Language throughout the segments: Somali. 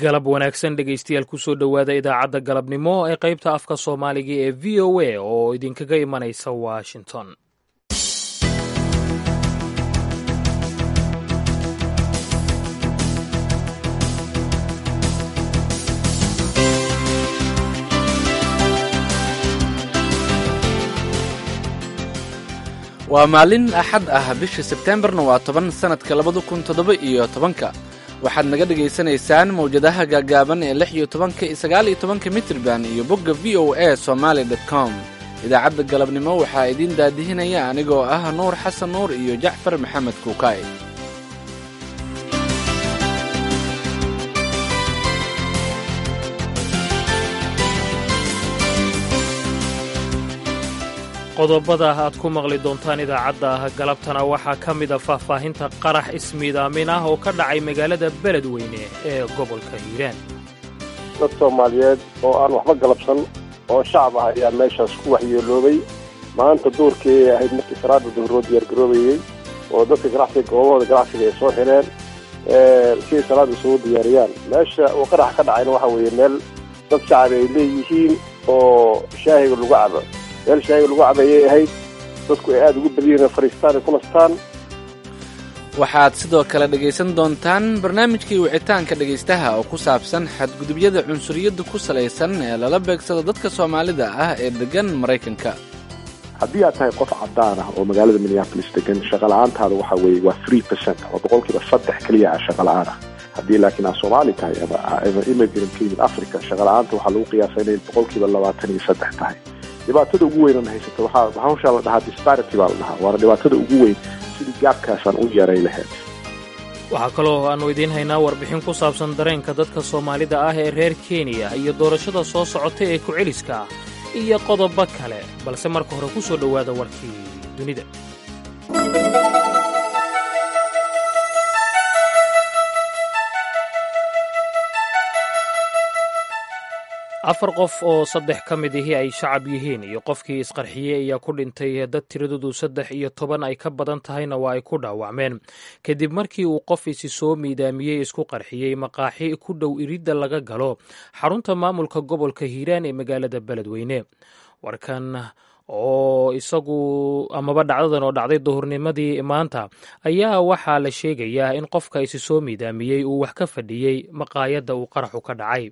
galab wanaagsan dhegaystayaal kusoo dhowaada idaacadda galabnimo ee qaybta afka soomaaliga ee v o a oo idinkaga imanaysa washington waa maalin axad ah bisha sebteembarna waa toban sannadka labada kun toddoba iyo tobanka waxaad naga dhegaysanaysaan mawjadaha gaagaaban ee lix iyo tobanka iyo sagaal iyo tobanka mitrban iyo bogga v o a somaali dot com idaacadda galabnimo waxaa idiin daadihinaya anigoo ah nuur xasan nuur iyo jacfar maxamed kuukaay qodobada aad ku maqli doontaan idaacadda galabtana waxaa ka mida faahfaahinta qarax ismiidaamin ah oo ka dhacay magaalada beledweyne ee gobolka hiiraan dad soomaaliyeed oo aan waxba galabsan oo shacab ah ayaa meeshaas ku waxyeeloobay maanta duurkii ay ahayd markii salaada duhuroo diyaargaroobayey oo dadka ganacsiga goobahooda ganacsiga ay soo xireen si ay salaada isugu diyaariyaan meesha uu qarax ka dhacayna waxa weeye meel dad shacab ay leeyihiin oo shaahiga lagu cabo meel shaahiga lagu cabayay ahayd dadku ay aada ugu badiyeen fariistaan ay ku nastaan waxaad sidoo kale dhegaysan doontaan barnaamijkii wicitaanka dhegaystaha oo ku saabsan xadgudubyada cunsuriyadda ku salaysan ee lala beegsado dadka soomaalida ah ee deggan maraykanka haddii aad tahay qof cadaan ah oo magaalada minneapolis degan shaqala-aantaada waxa weeye waa three percent ama boqolkiiba saddex keliya ah shaqala-aan ah haddii laakiin aad soomaali tahay ama immigrant ka yimid africa shaqala-aanta waxaa lagu qiyaasa inay boqolkiiba labaatan iyo saddex tahay dhibaatada ugu weynana haysata waxaa hawshaa la dhahaa disparity baa la dhahaa waana dhibaatada ugu weyn sidii gaabkaasaan u yaray lahayd waxaa kaloo aannu idiin haynaa warbixin ku saabsan dareenka dadka soomaalida ah ee reer kenya iyo doorashada soo socota ee ku-celiska ah iyo qodobo kale balse marka hore ku soo dhowaada warkii dunida afar qof oo saddex ka mid ihi ay shacab yihiin iyo qofkii isqarxiyey ayaa ku dhintay dad tiradoodu saddex iyo toban ay ka badan tahayna waa ay ku dhaawacmeen kadib markii uu qof isi soo miidaamiyey isku qarxiyey maqaaxi ku dhow iridda laga galo xarunta maamulka gobolka hiiraan ee magaalada beledweyne warkan oo isagu amaba dhacdadan oo dhacday duhurnimadii maanta ayaa waxaa la sheegayaa in qofka isi soo miidaamiyey uu wax ka fadhiyey maqaayadda uu qaraxu ka dhacay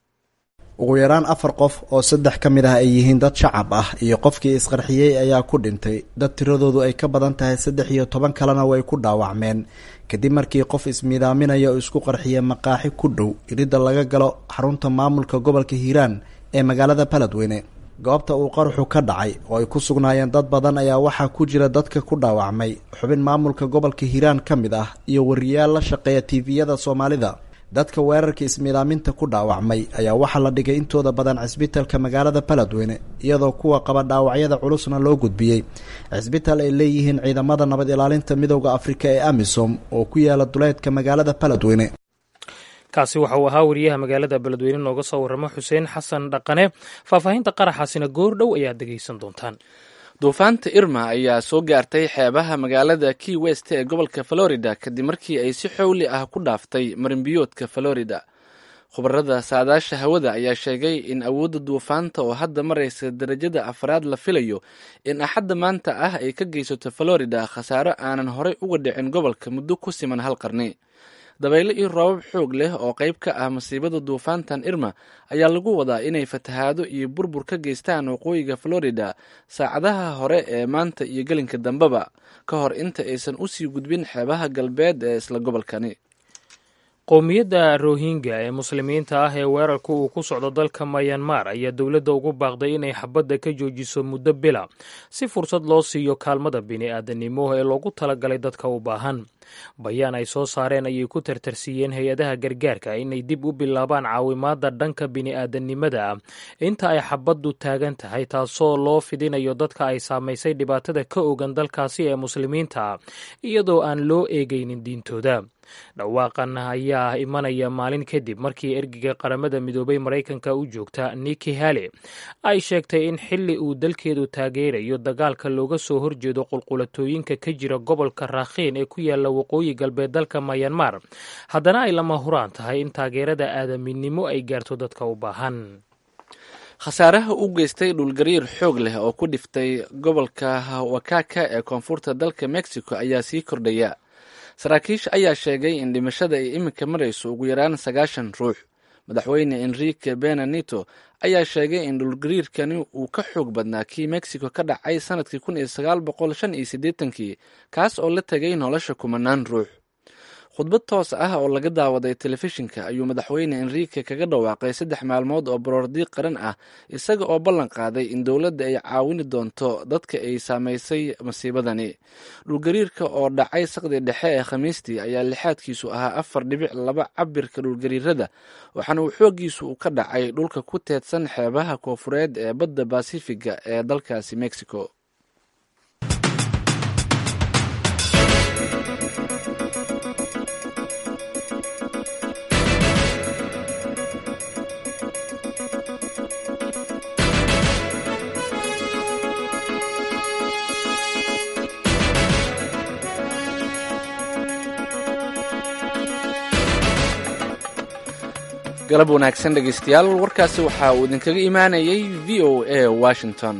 ugu yaraan afar qof oo saddex ka mid ah ay yihiin dad shacab ah iyo qofkii isqarxiyey ayaa ku dhintay dad tiradoodu ay ka badan tahay saddex iyo toban kalena way ku dhaawacmeen kadib markii qof ismiidaaminaya oo isku qarxiyay maqaaxi ku dhow iridda laga galo xarunta maamulka gobolka hiiraan ee magaalada baledweyne goobta uu qaraxu ka dhacay oo ay ku sugnaayeen dad badan ayaa waxaa ku jira dadka ku dhaawacmay xubin maamulka gobolka hiiraan ka mid ah iyo wariyaal la shaqeeya tiiviyada soomaalida dadka weerarka ismiidaaminta ku dhaawacmay ayaa waxaa la dhigay intooda badan cisbitalka magaalada baledweyne iyadoo kuwa qaba dhaawacyada culusna loo gudbiyey cisbital ay leeyihiin ciidamada nabad ilaalinta midowda afrika ee amisom oo ku yaala duleedka magaalada baledweyne kaasi waxa uu ahaa wariyaha magaalada beledweyne nooga soo warramo xuseen xasan dhaqane faahfaahinta qaraxaasina goor dhow ayaad dhegaysan doontaan duufaanta irma ayaa soo gaartay xeebaha magaalada key west ee gobolka florida kadib markii ay si xowli ah ku dhaaftay marinbiyoodka florida khubarada saadaasha hawada ayaa sheegay in awoodda duufaanta oo hadda maraysa darajada afraad la filayo in axadda maanta ah ay ka geysato florida khasaaro aanan horey uga dhicin gobolka muddo ku siman hal qarni dabaylo iyo roobab xoog leh oo qayb ka ah masiibada duufaantan irma ayaa lagu wadaa inay fatahaado iyo burbur ka geystaan waqooyiga florida saacadaha hore ee maanta iyo gelinka dambeba ka hor inta aysan usii gudbin xeebaha galbeed ee isla gobolkani qowmiyadda rohingya ee muslimiinta ah ee weerarka uu ku socdo dalka mayanmar ayaa dowladda ugu baaqday inay xabadda ka joojiso muddo bila si fursad loo siiyo kaalmada bini-aadanimo ee loogu talagalay dadka u baahan bayaan ay soo saareen ayay ku tartarsiiyeen hay-adaha gargaarka inay dib u bilaabaan caawimaadda dhanka bini-aadanimada ah inta ay xabaddu taagan tahay taasoo loo fidinayo dadka ay saamaysay dhibaatada ka ogan dalkaasi ee muslimiinta ah iyadoo aan loo eegaynin diintooda dhawaaqan ayaa imanaya maalin kadib markii ergeyga qaramada midoobay maraykanka u joogta niki hale ay sheegtay in xili uu dalkeedu taageerayo dagaalka looga soo horjeedo qulqulatooyinka ka jira gobolka raakhiin ee ku yaala waqooyi galbeed dalka mayanmar haddana ay lama huraan tahay in taageerada aadaminimo ay gaarto dadka u baahan khasaaraha u geystay dhulgariir xoog leh oo ku dhiftay gobolka wakaka ee koonfurta dalka mexico ayaa sii kordhaya saraakiisha ayaa sheegay in dhimashada ay iminka marayso ugu yaraan sagaashan ruux madaxweyne enrique benanito ayaa sheegay in dhulgariirkani uu ka xoog badnaa kii mexico ka dhacay sanadkii kun iyo sagaal boqol shan iyo siddeetankii kaas oo la tegay nolosha kumanaan ruux khudbad toos ah oo laga daawaday telefishinka ayuu madaxweyne enrique kaga dhawaaqay saddex maalmood oo baroordiiq qaran ah isaga oo ballan qaaday in dowladda ay caawini doonto dadka ay saamaysay masiibadani dhulgariirka oo dhacay saqdi dhexe ee khamiistii ayaa lixaadkiisu ahaa afar dhibic laba cabirka dhulgariirada waxaana uu xooggiisu uu ka dhacay dhulka ku teedsan xeebaha koofureed ee badda basifiga ee dalkaasi mexico galab wanaagsan dhegeystayaal warkaasi waxa uu idinkaga imaanayay v o a washington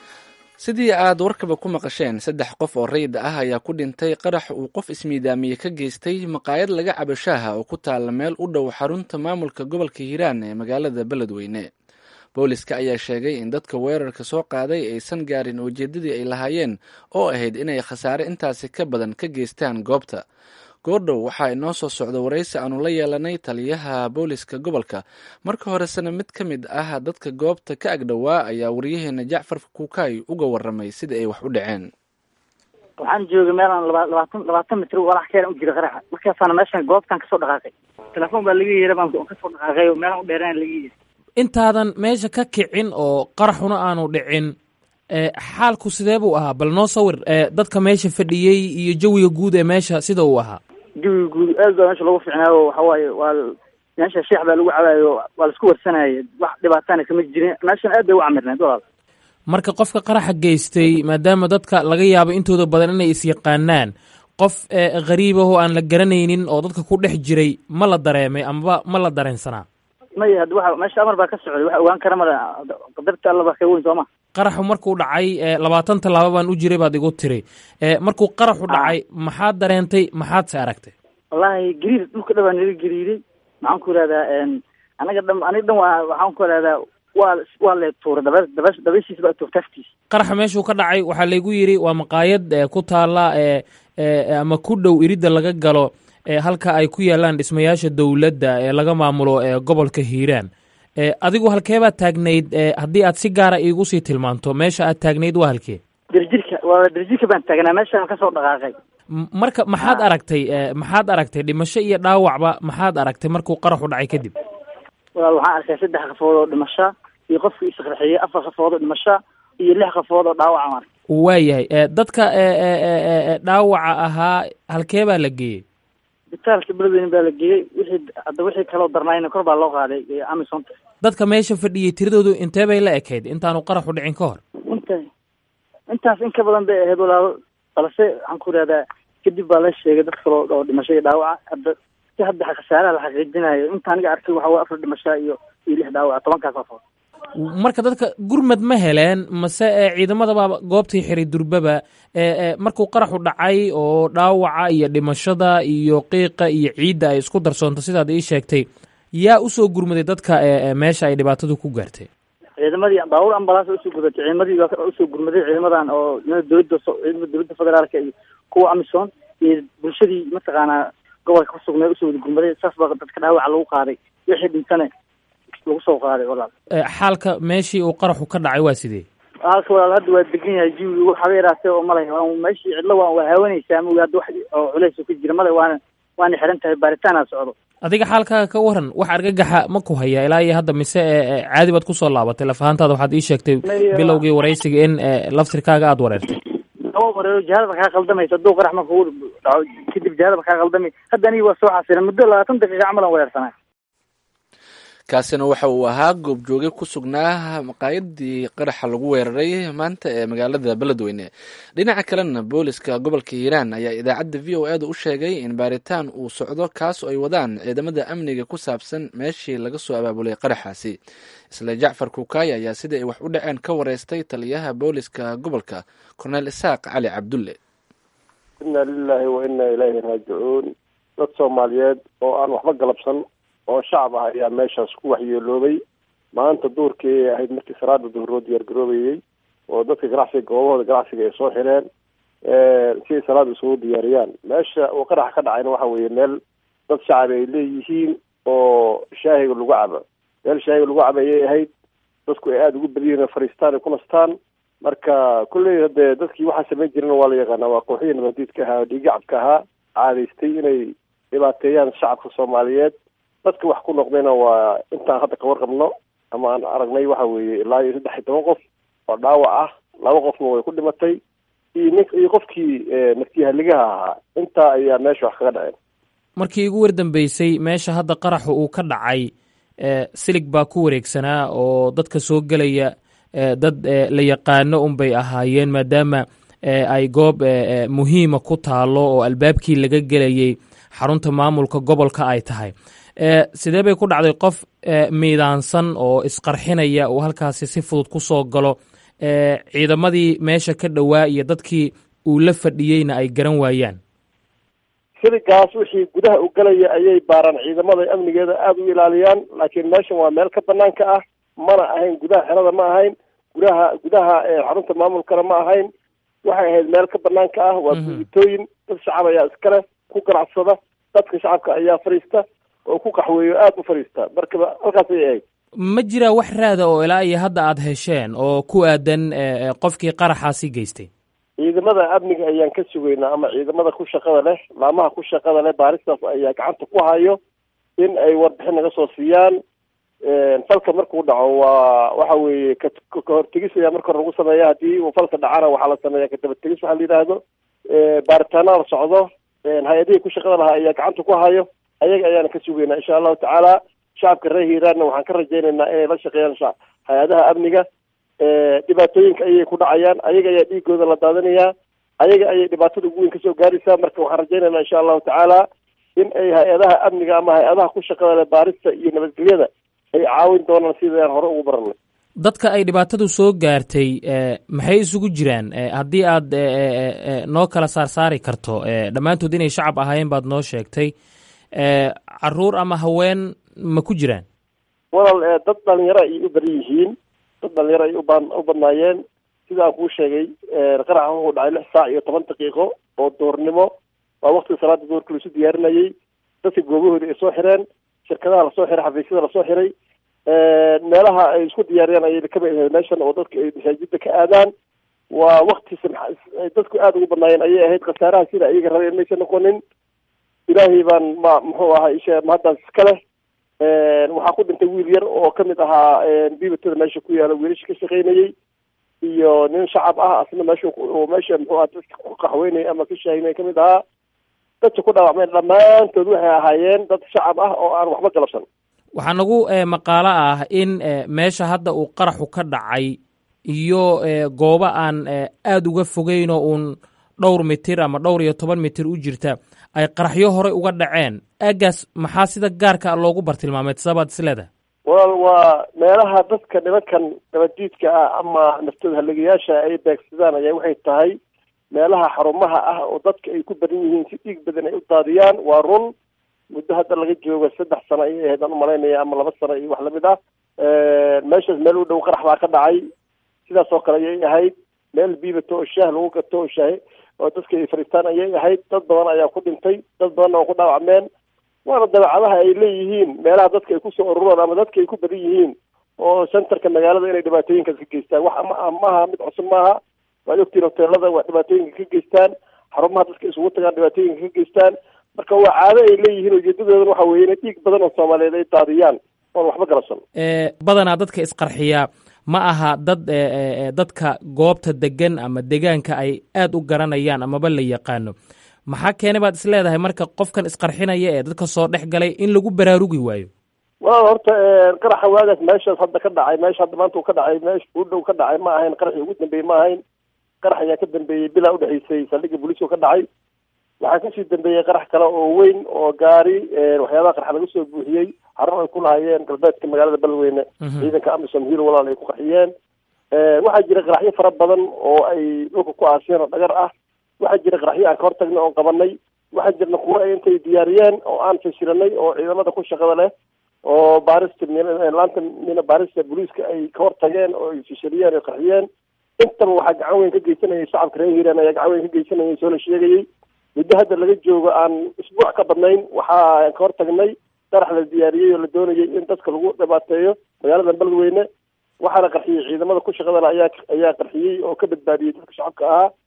sidii aad warkaba ku maqasheen saddex qof oo rayda ah ayaa ku dhintay qarax uu qof ismiidaamiye ka geystay maqaayad laga cabo shaaha oo ku taalla meel u dhow xarunta maamulka gobolka hiiraan ee magaalada beledweyne booliska ayaa sheegay in dadka weerarka soo qaaday aysan gaarin ujeeddadii ay lahaayeen oo ahayd inay khasaare intaasi ka badan ka geystaan goobta goordhow waxaa inoo soo socda waraysi aanu la yeelanay taliyaha booliska gobolka marka horesena mid ka mid ah dadka goobta ka agdhowaa ayaa waryaheena jacfar kuukay uga waramay sida ay wax u dhaceen waxaan joogay meelaan laba labaatan labaatan mitr walax keena u jira qaraxa markaasaana meeshan goobtan kasoo dhaqaaqay telefoon baa laga yeera baan kasoo dhaqaaqay oo meelaan u dheeraan laga yeera intaadan meesha ka kicin oo qaraxuna aanu dhicin xaalku sidee buu ahaa bal noo sawir dadka meesha fadhiyey iyo jawiga guud ee meesha sida uu ahaa jawiga guud aad baa meesha lagu ficnaayo waxawaaye waa meesha sheex baa lagu cabaayo waa laisku warsanayay wax dhibaatana kama jirin meeshan aad bay u camirneed walaal marka qofka qaraxa geystay maadaama dadka laga yaabo intooda badan inay isyaqaanaan qof khariib ahoo aan la garanaynin oo dadka ku dhex jiray ma la dareemay amaba ma la dareensanaa maya hadda waxa meesha amar baa ka socday wax ogaan kara male qadarta alla baa ka weyn sooma qaraxu markuu dhacay labaatan tallaabo baan u jiray baad igu tiri markuu qaraxu dhacay maxaad dareentay maxaad se aragtay wallaahi gariir dhulka dhan baa naga gariiray maxaan ku ihahdaa anaga dhan aniga dhan waa waxaan ku ihahdaa waa waa lee tuuray daba daba dabashiisa baa tuurtay aftiisa qaraxa meeshuu ka dhacay waxaa laygu yidhi waa maqaayad ku taalla ama ku dhow iridda laga galo halka ay ku yaalaan dhismayaasha dowladda ee laga maamulo gobolka hiiraan adigu halkeebaad taagnayd haddii aad si gaara iigu sii tilmaanto meesha aad taagnayd waa halkee derjirka waa derjirka baan taagnaa meeshaan kasoo dhaqaaqay marka maxaad aragtay maxaad aragtay dhimasho iyo dhaawacba maxaad aragtay markuu qaraxu dhacay kadib walaal waxaan arkay saddex qafood oo dhimasha iyo qofkii isqarxiyey afar qafood oo dhimasha iyo lix qafood oo dhaawaca marka waayahay dadka dhaawaca ahaa halkee baa la geeyey bitaalka beledweyne baa la geeyey wixii hadda wixii kaloo darnaayna kor baa loo qaaday amisonta dadka meesha fadhiyey tiradoodu intee bay la ekayd intaanu qaraxu dhicin ka hor inta intaas in ka badan bay ahayd walaalo balse waxaan ku ihahdaa kadib baa la sheegay dad kaloo oo dhimasho iyo dhaawaca hadda si hadda khasaaraha la xaqiijinayo inta aniga arkay waxa way afar dhimasho iyo iyo lix dhaawaca tobankaas qafood marka dadka gurmad ma heleen mase ciidamadaba goobtii xiray durbaba markuu qaraxu dhacay oo dhaawaca iyo dhimashada iyo qiiqa iyo ciidda ay isku darsoonto sidaad ii sheegtay yaa usoo gurmaday dadka meesha ay dhibaatadu ku gaartay ciidamadii baabuur ambalaas usoo gurmatay ciidamadii baa usoo gurmaday ciidamadan oo dowladda ciidamada dowladda federaalka iyo kuwa amisom iyo bulshadii mataqaanaa gobolka ku sugnay usoo wada gurmaday saas baa dadka dhaawaca lagu qaaday wixii dhintane lagu soo qaaday walaal xaalka meeshii uu qaraxu ka dhacay waa sidee halka walaal hadda waa degan yahay jiwiga waxaba yaraatee oo malay meeshii cidlo waa waa haawanaysaa ama hadda wax oo culays ka jira male waana waana xiran tahay baaritaana socdo adiga xaalkaaga ka waran wax argagaxa ma ku haya ilaa iyo hadda mise caadi baad kusoo laabatay laf ahaantaada waxaad ii sheegtay bilowgii waraysiga in laftirkaaga aada wareertay laba wareero jihadaba kaa qaldamaysa hadduu qarax marka u dhaco kadib jihadaba kaa qaldamay hadda aniga waa soo xasila muddo labaatan daqiiqa camal aan weerarsanaa kaasina waxa uu ahaa goobjooge ku sugnaa maqaayadii qaraxa lagu weeraray maanta ee magaalada beledweyne dhinaca kalena booliska gobolka hiiraan ayaa idaacadda v o eeda u sheegay in baaritaan uu socdo kaas oo ay wadaan ciidamada amniga ku saabsan meeshii laga soo abaabulay qaraxaasi isla jacfar kukaay ayaa sidai ay wax u dhaceen ka wareystay taliyaha booliska gobolka korneel isaaq cali cabdulle inna lilaahi wa inna ilayhi raajicuun dad soomaaliyeed oo aan waxba galabsan oo shacab ah ayaa meeshaas ku waxyeeloobay maanta duurkii ay ahayd markii salaada duhuroo diyaargaroobayey oo dadka ganacsiga goobahooda ganacsiga ay soo xireen si ay salaada isugu diyaariyaan meesha uu qaraxa ka dhacayna waxa weeye meel dad shacab ay leeyihiin oo shaahiga lagu cabo meel shaahiga lagu cabo ayay ahayd dadku ay aada ugu badiyiin oo fariistaan ay ku nastaan marka kulley hadee dadkii waxaa samayn jirana waa la yaqaanaa waa kooxihii nabadiidka ahaa oo dhiigacabka ahaa caadaystay inay dhibaateeyaan shacabka soomaaliyeed dadka wax ku noqdayna waa intaan hadda ka warqabno ama aan aragnay waxa weeye ilaa iyo saddex iyo toban qof oo dhaawac ah laba qofna way ku dhimatay iyo nin iyo qofkii naftiyahaligaha ahaa intaa ayaa meesha wax kaga dhaceen markii ugu wardambeysay meesha hadda qaraxu uu ka dhacay silig baa ku wareegsanaa oo dadka soo gelaya dad la yaqaano unbay ahaayeen maadaama ay goob muhiima ku taalo oo albaabkii laga gelayay xarunta maamulka gobolka ay tahay sidee bay ku dhacday qof miidaansan oo isqarxinaya uu halkaasi si fudud ku soo galo ciidamadii meesha ka dhowaa iyo dadkii uu la fadhiyeyna ay garan waayaan siligaas wixii gudaha u galaya ayay baaraan ciidamada amnigeeda aada u ilaaliyaan laakiin meeshan waa meel ka banaanka ah mana ahayn gudaha xerada ma ahayn gudaha gudaha xarunta maamulkana ma ahayn waxay ahayd meel ka banaanka ah waa guugitooyin dad shacab ayaa iskale ku ganacsada dadka shacabka ayaa fadhiista oo ku qaxweeyo aada u fadhiista marka halkaas ayay ahayd ma jiraa wax raada oo ilaa iyo hadda aada hesheen oo ku aadan qofkii qaraxaasi geystay ciidamada amniga ayaan ka sugaynaa ama ciidamada ku shaqada leh laamaha ku shaqada leh baaristaas ayaa gacanta ku hayo in ay warbixin naga soo siiyaan falka markuu dhaco waa waxa weeye ka kahortegis ayaa marka hore lagu sameeya haddii uu falka dhacana waxaa la sameeya kadabategis waxaa la yidhaahdo baaritaana la socdo hay-adihii ku shaqada lahaa ayaa gacanta ku hayo ayaga ayaana ka sugaynaa insha allahu tacaala shacabka reer hiiraanna waxaan ka rajaynaynaa inay la shaqeeyaan hay-adaha amniga dhibaatooyinka ayay ku dhacayaan ayaga ayaa dhiigooda la daadinayaa ayaga ayay dhibaatada ugu weyn kasoo gaaraysaa marka waxaan rajaynaynaa insha allahu tacaala in ay hay-adaha amniga ama hay-adaha ku shaqada leh baarista iyo nabadgelyada ay caawin doonaan sidaan hore ugu baranay dadka ay dhibaatadu soo gaartay maxay isugu jiraan haddii aad noo kala saarsaari karto dhammaantood inay shacab ahaayeen baad noo sheegtay caruur ama haween ma ku jiraan walal dad dhalinyaro ayay u badan yihiin dad dhalinyaro ay uba u badnaayeen sidaan kuu sheegay qaraxa wuxuu dhacay lix saac iyo toban daqiiqo oo doornimo waa waktiga salaada doorka laisu diyaarinayay dadka goobahooda ay soo xireen shirkadaha lasoo xiray xafiisyada lasoo xiray meelaha ay isku diyaariyaan ayay kamid ahayd meeshan oo dadka ay masaajida ka aadaan waa wakti dadku aada ugu badnaayeen ayay ahayd khasaaraha sida ayaga rabeen maysa noqonin ilaahay baan ma muxuu ahaa ishe mahaddaas iska leh waxaa ku dhintay wiil yar oo kamid ahaa bibatada meesha ku yaala wiilasha ka shaqaynayay iyo nin shacab ah asna meesha meesha muxuu aha dadka ku qaxweynaya ama ka shaahinaya kamid ahaa dadka ku dhaawacmeen dhammaantood waxay ahaayeen dad shacab ah oo aan waxba galabsan waxaa nagu maqaalo ah in meesha hadda uu qaraxu ka dhacay iyo goobo aan aada uga fogeyn oo uun dhowr mitir ama dhowr iyo toban mitir u jirta ay qaraxyo horey uga dhaceen aagaas maxaa sida gaarka loogu bartilmaameed sabaad isleedahay walaal waa meelaha dadka nimankan nabadiidka ah ama naftooda haligayaasha ay beegsadaan ayaa waxay tahay meelaha xarumaha ah oo dadka ay ku badan yihiin si dhiig badan ay u daadiyaan waa run muddo hadda laga joogo saddex sano ayay ahayd aan umalaynaya ama laba sano iyo wax lamid ah meeshaas meel u dhow qarax baa ka dhacay sidaas oo kale ayay ahayd meel biibato oo shaah lagu gato oo shaah oo dadka ay fariistaan ayay ahayd dad badan ayaa ku dhintay dad badanna waa ku dhaawacmeen waana dabeecadaha ay leeyihiin meelaha dadka ay kusoo ururaan ama dadka ay ku badan yihiin oo centerka magaalada inay dhibaatooyinkaas ka geystaan wax maaha mid cusub maaha waad ogtiin hoteelada waa dhibaatooyinka ka geystaan xarumaha dadka isugu tagaan dhibaatooyinka ka geystaan marka waa caado ay leeyihiin ujeedadoodana waxa weye inay dhiig badan oo soomaaliyeed ay daadiyaan oon waxba galabsan badanaa dadka isqarxiyaa ma aha dad dadka goobta degan ama degaanka ay aad u garanayaan amaba la yaqaano maxaa keenay baad is leedahay marka qofkan isqarxinaya ee dadka soo dhex galay in lagu baraarugi waayo walaal horta qaraxa waagaas meeshaas hadda ka dhacay meesha hadda maanta uu ka dhacay meesha u dhow ka dhacay ma ahayn qaraxii ugu dambeeyey ma ahayn qarax ayaa ka dambeeyey bilaa udhexaysay saldhigga booliiska ka dhacay waxaa kasii dambeeyey qarax kale oo weyn oo gaari waxyaabaha qarxa laga soo buuxiyey xarun ay ku lahaayeen galbeedka magaalada beledweyne ciidanka amisom hiil walaal ay ku qarxiyeen waxaa jira qaraxyo fara badan oo ay dhulka ku aasiyeen oo dhagar ah waxaa jira qaraxyo aan ka hortagnay oon qabanay waxaa jirna kuwo ay intay diyaariyeen oo aan fashiranay oo ciidamada ku shaqada leh oo baarista laanta mina baarista booliiska ay ka hortageen oo ay fashiriyeen oo qarxiyeen intaba waxaa gacan weyn ka geysanayay shacabka reer hiiraan ayaa gacan weyn ka geysanayay soo la sheegayay muddo hadda laga joogo aan isbuuc ka badnayn waxaa ka hortagnay qarax la diyaariyey oo la doonayay in dadka lagu dhibaateeyo magaalada beledweyne waxaana qarxiyey ciidamada ku shaqada le ayaa ayaa qarxiyey oo ka badbaadiyey dadka shacabka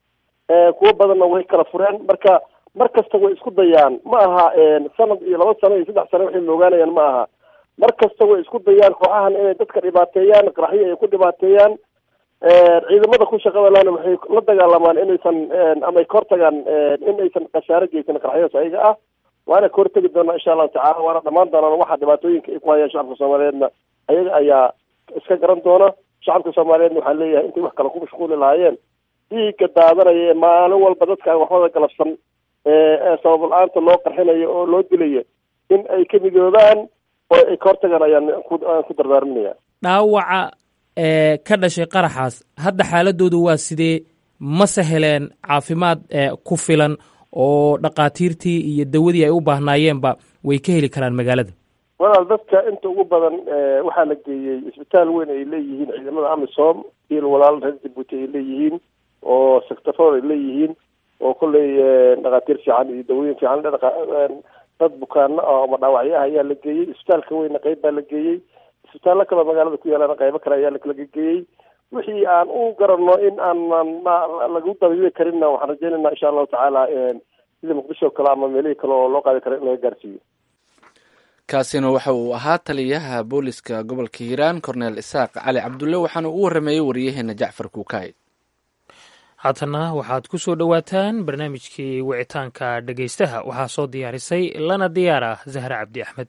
ahaa kuwo badanna way kala fureen marka mar kasta way isku dayaan ma aha sanad iyo laba sano iyo saddex sano waxay moogaanayaan ma aha mar kasta way isku dayaan kooxahan inay dadka dhibaateeyaan qaraxyo ay ku dhibaateeyaan ciidamada ku shaqada lana waxay la dagaalamaan inaysan ama ay ka hortagaan in aysan khasaaro geysan qaraxyadaas ayaga ah waana ka hortegi doonaa insha allahu tacala waana dhamaan doonaan waxa dhibaatooyinka ay ku hayaan shacabka soomaaliyeedna ayaga ayaa iska garan doona shacabka soomaaliyeedna waxaa leeyahay intay wax kale ku mashquuli lahaayeen dhiigga daadanaya ee maalin walba dadkaan waxbada galabsan ee sabab la-aanta loo qarxinayo oo loo dilayo in ay ka midoobaan oo ay ka hortagaan ayaan aan ku dardaarinaya dhaawaca ee ka dhashay qaraxaas hadda xaaladoodu waa sidee mase heleen caafimaad ku filan oo dhakhaatiirtii iyo dawadii ay u baahnaayeenba way ka heli karaan magaalada walaal dadka inta ugu badan waxaa la geeyey isbitaal weyn ay leeyihiin ciidamada amisom il walaal reer jabuuti ay leeyihiin oo sectaroor ay leeyihiin oo kolley dhakhaatiir fiican iyo dawooyin fiican dad bukaano ah ama dhaawacyo ah ayaa la geeyey isbitaalka weyna qeyb baa la geeyey isbitaallo kaleo magaalada ku yaalana qaybo kale ayaa lakala geeyey wixii aan u garanno in aanan lagu dabiibi karinna waxaan rajeynayna insha allahu tacaala sida muqdisho o kale ama meelihii kale oo loo qaadi karo in laga gaarsiiyo kaasina waxa uu ahaa taliyaha booliska gobolka hiiraan corneel isaaq cali cabdulle waxaana u warrameeyey wariyaheena jacfar kuukaay haatana waxaad ku soo dhowaataan barnaamijkii wicitaanka dhegaystaha waxaa soo diyaarisay lana diyaar ah zahre cabdi axmed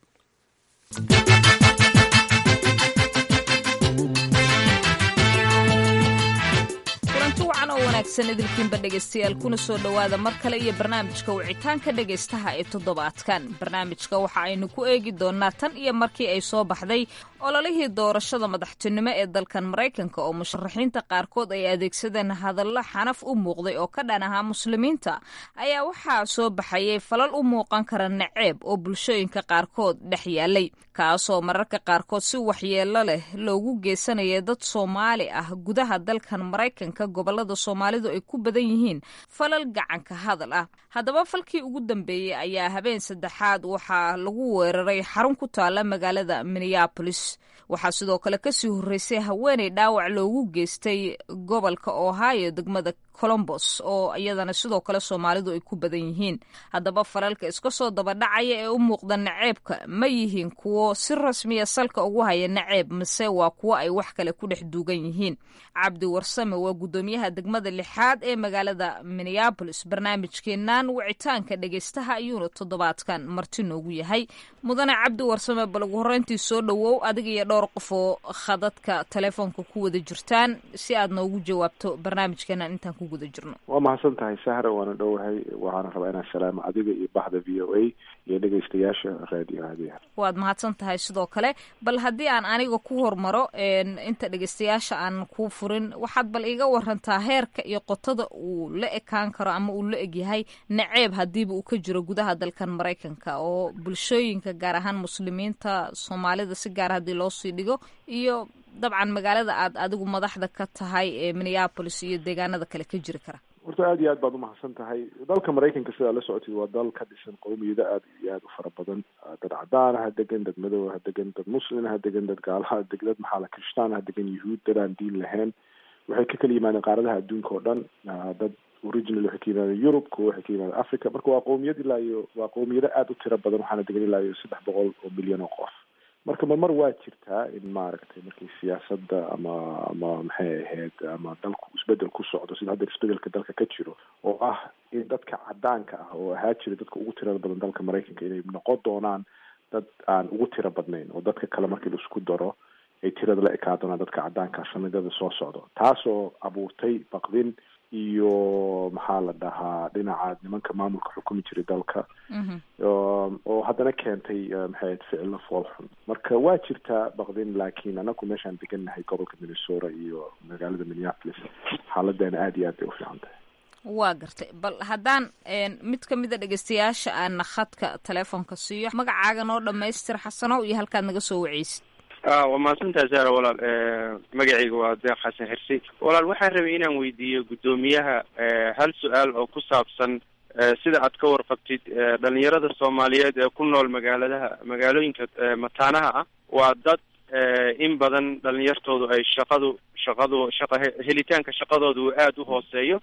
kulanti wacan oo wanaagsan idilkiinba dhegaystayaal kuna soo dhowaada mar kale iyo barnaamijka wicitaanka dhegaystaha ee toddobaadkan barnaamijka waxa aynu ku eegi doonnaa tan iyo markii ay soo baxday ololihii doorashada madaxtinimo ee dalkan maraykanka oo musharaxiinta qaarkood ay adeegsadeen hadallo xanaf u muuqday oo ka dhan ahaa muslimiinta ayaa waxaa soo baxayay falal u muuqan kara naceeb oo bulshooyinka qaarkood dhex yaalay kaasoo mararka qaarkood si waxyeello leh loogu geysanaya dad soomaali ah gudaha dalkan maraykanka gobolada soomaalidu ay ku badan yihiin falal gacanka hadal ah haddaba falkii ugu dambeeyey ayaa habeen saddexaad waxaa lagu weeraray xarun ku taala magaalada minneabolis waxaa sidoo kale kasii horreysay haweeney dhaawac loogu geystay gobolka ohio degmada colombos oo iyadana sidoo kale soomaalidu ay ku badan yihiin haddaba falalka iska soo dabadhacaya ee u muuqda naceebka ma yihiin kuwo si rasmiya salka ugu haya naceeb mase waa kuwo ay wax kale ku dhex duugan yihiin cabdi warsame waa guddoomiyaha degmada lixaad ee magaalada minneabolis barnaamijkeenan wicitaanka dhegeystaha ayuuna toddobaadkan marti noogu yahay mudane cabdi warsame bal ugu horreyntii soo dhowow adiga iyo dhowr qof oo khadadka telefoonka ku wada jirtaan si aad noogu jawaabto barnaamijkeenan intaan ku guda jirno waa mahadsan tahay sahra waana dhowahay waxaana rabaa inaan salaamo adiga iyo baxda v o a iyo dhegeystayaasha raadiyo hadiya waad mahadsan tahay sidoo kale bal haddii aan aniga ku hormaro inta dhegeystayaasha aan kuu furin waxaad bal iga warantaa heerka iyo qotada uu la ekaan karo ama uu la egyahay naceeb hadiiba uu ka jiro gudaha dalkan maraykanka oo bulshooyinka gaar ahaan muslimiinta soomaalida si gaar haddii loo sii dhigo iyo dabcan magaalada aad adigu madaxda ka tahay ee minneabolis iyo deegaanada kale ka jiri kara horta aad iyo aad baad umahadsan tahay dalka maraykanka sidaa la socotid waa dal ka dhisan qowmiyado aad iyo aad u fara badan dad cadaan ha degan dad madow ha degan dad muslin ha degan dad gaalaha deg dad maxaa la kirishtaan ha degan yuhuud dad aan diin lahayn waxay ka kala yimaadeen qaaradaha adduunka oo dhan dad original waxay ka yimaadeen yurub kuwa waxay ka yimaadeen africa marka waa qowmiyad ilaa iyo waa qowmiyado aad u tiro badan waxaana degan ilaa iyo saddex boqol oo milyan oo qof marka marmar waa jirtaa in maaragtay markii siyaasadda ama ama maxay ahayd ama dalku isbedel ku socdo sida hadda isbedelka dalka ka jiro oo ah in dadka cadaanka ah oo ahaa jira dadka ugu tirada badan dalka maraykanka inay noqon doonaan dad aan ugu tiro badnayn oo dadka kale markii la isku daro ay tirada la ekaa doonaan dadka cadaanka sanadada soo socdo taasoo abuurtay baqdin iyo maxaa la dhahaa dhinaca nimanka maamulka xukumi jiray dalka oo haddana keentay maxay ficilo foolxun marka waa jirtaa baqdin laakiin anagu meeshaan degannahay gobolka minnesota iyo magaalada minneapolis xaaladeena aada iyo aad bay ufiican tahay waa gartay bal haddaan mid ka mid a dhegeystayaasha aana khadka telefoonka siiyo magacaaga noo dhamaystir xasanow iyo halkaad naga soo waceysid waa mahadsantaha zara walaal magacayga waa deeq xasan xirsi walaal waxaan rabay inaan weydiiyo guddoomiyaha hal su-aal oo ku saabsan sida aad ka warqabtid dhalinyarada soomaaliyeed ee ku nool magaaladaha magaalooyinka mataanaha ah waa dad in badan dhalinyartoodu ay shaqadu shaqadu shaqa helitaanka shaqadooda uu aada u hooseeyo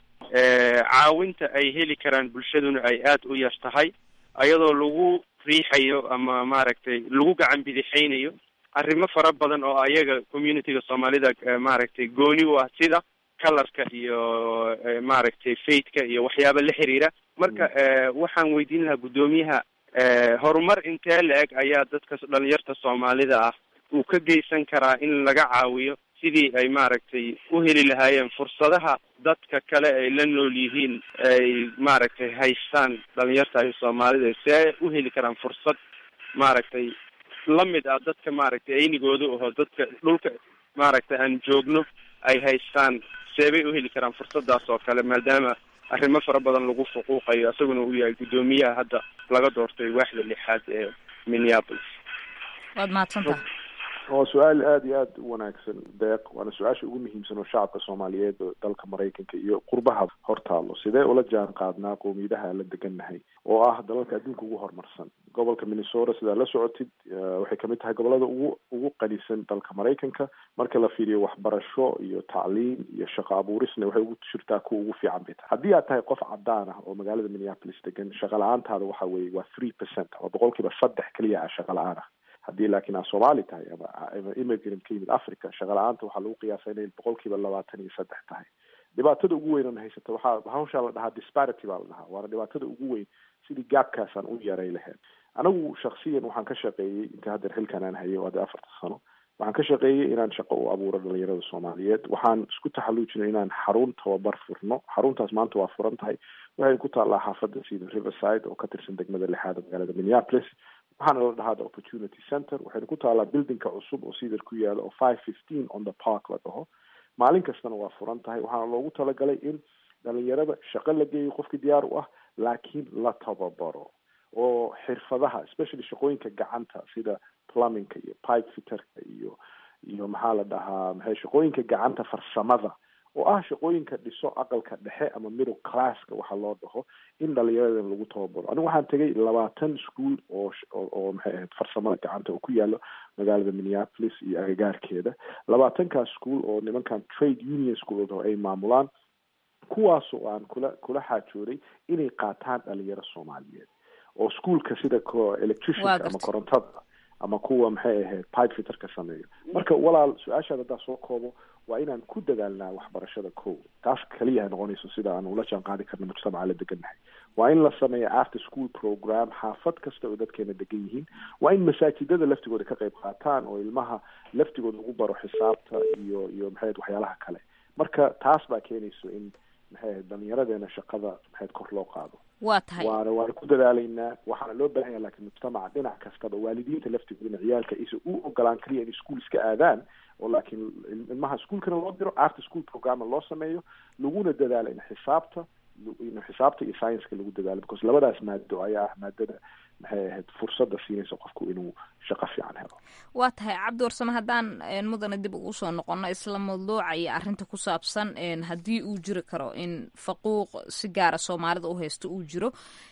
caawinta ay heli karaan bulshaduna ay aada u yar tahay ayadoo lagu riixayo ama maaragtay lagu gacan bidixaynayo arrimo fara badan oo ayaga communityga soomaalida maaragtay gooni u ah sida colorka iyo maaragtay faithka iyo waxyaaba la xiriira marka waxaan weydiin lahaa guddoomiyaha horumar intee la-eg ayaa dadka dhalinyarta soomaalida ah uu ka geysan karaa in laga caawiyo sidii ay maaragtay u heli lahaayeen fursadaha dadka kale ay la nool yihiin ay maaragtay haystaan dhalinyarta ay soomaalida see ay u heli karaan fursad maaragtay lamid ah dadka maaragtay aynigooda aho dadka dhulka maaragtay aan joogno ay haystaan seebay u heli karaan fursadaas oo kale maadaama arrimo fara badan lagu fuquuqayo isaguna uu yahay guddoomiyaha hadda laga doortay waaxda lixaad ee minneapolis waad mahadsantaha waa su-aal aada iyo aada u wanaagsan deeq waana su-aasha ugu muhiimsan oo shacabka soomaaliyeed oo dalka maraykanka iyo qurbaha hortaalo sidee ula jaan qaadnaa qowmiyadaha la degannahay oo ah dalalka adduunka ugu horumarsan gobolka minnesota sidaa la socotid waxay kamid tahay gobolada ugu ugu qanisan dalka maraykanka marka la fiiriyo waxbarasho iyo tacliim iyo shaqo abuurisna waxay ugu jirtaa kuwa ugu fiican bay tahay haddii aad tahay qof cadaan ah oo magaalada minneapolis degan shaqa la-aantaada waxa weeye waa three percent oo boqol kiiba saddex keliya ah shaqa la-aan ah haddii laakiin aad soomaali tahay ama ama immigrant ka yimid africa shaqa la-aanta waxaa lagu qiyaasa inay boqol kiiba labaatan iyo saddex tahay dhibaatada ugu weyn oona haysata waxaa hawshaa la dhahaa disparity baa la dhahaa waana dhibaatada ugu weyn sidii gaabkaasaan u yaray lahayd anigu shaksiyan waxaan ka shaqeeyey inta haddeer xilkan aan hayo hadda afarta sano waxaan ka shaqeeyey inaan shaqo u abuuro dhalinyarada soomaaliyeed waxaan isku taxalluujinay inaan xarun tababar furno xaruntaas maanta waa furan tahay waxay ku taallaa xaafadda sida riverside oo ka tirsan degmada lixaad magaalada minneapolis waxaana la dhahaa the opportunity center waxayna ku taallaa buildingka cusub oo sidar ku yaala oo five fifteen on the park la dhaho maalin kastana waa furan tahay waxaana loogu talagalay in dhalinyarada shaqo la geeyo qofkii diyaar u ah laakiin la tababaro oo xirfadaha especially shaqooyinka gacanta sida plumbingka iyo pipe fitterka iyo iyo maxaa la dhahaa maxay shaqooyinka gacanta farsamada oo ah shaqooyinka dhiso aqalka dhexe ama middle classka waxa loo dhaho in dhalinyaradan lagu tababaro anigu waxaan tegay labaatan school oo oo maxay ahayd farsamada gacanta oo ku yaalo magaalada minneapolis iyo agagaarkeeda labaatankaas school oo nimankan trade union school oo ay maamulaan kuwaas oo aan kula kula xaajooday inay qaataan dhalinyaro soomaaliyeed oo schoolka sida electricianka ama korontada ama kuwa maxay ahayd pipe fitterka sameeyo marka walaal su-aashaad haddaa soo koobo waa inaan ku dadaalnaa waxbarashada ko taas kaliyaha noqonayso sida aan ula jaan qaadi karno mujtamaca la degannahay waa in la sameeya after school program xaafad kasta oo dadkeena degan yihiin waa in masaajidada laftigooda ka qayb qaataan oo ilmaha laftigooda ugu baro xisaabta iyo iyo maxay ahayd waxyaalaha kale marka taas baa keenayso in maxay ahayd dhalinyaradeena shaqada maxayd kor loo qaado waa tahay waana waana ku dadaalaynaa waxaana loo baahan yaha lakiin mujtamaca dhinac kastaba waalidiinta laftigoodana ciyaalka aysan u ogolaan kaliya inay school iska aadaan oo laakiin ilmaha ischoolkana loo diro after school programma loo sameeyo laguna dadaalo in xisaabta in xisaabta iyo scienska lagu dadaalo because labadaas maado ayaa ah maadada maxay ahayd fursadda siinaysa qofku inuu shaqo fiican helo waa tahay cabdi warsame haddaan mudana dib ugu soo noqono isla mawduuca iyo arrinta ku saabsan haddii uu jiri karo in faquuq si gaara soomaalida u haysto uu jiro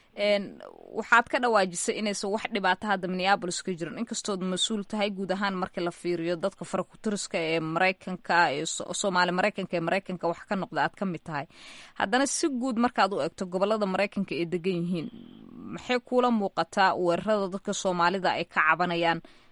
waxaad ka dhawaajisay inaysan wax dhibaato hadda minneabolis ka jirin inkastood mas-uul tahay guud ahaan markii la fiiriyo dadka farakutiriska ee maraykanka ee soomaali maraykanka ee maraykanka wax ka noqda aad ka mid tahay haddana si guud markaad u egto gobolada maraykanka ay degan yihiin maxay kuula muuqataa weerarada dadka soomaalida ay ka cabanayaan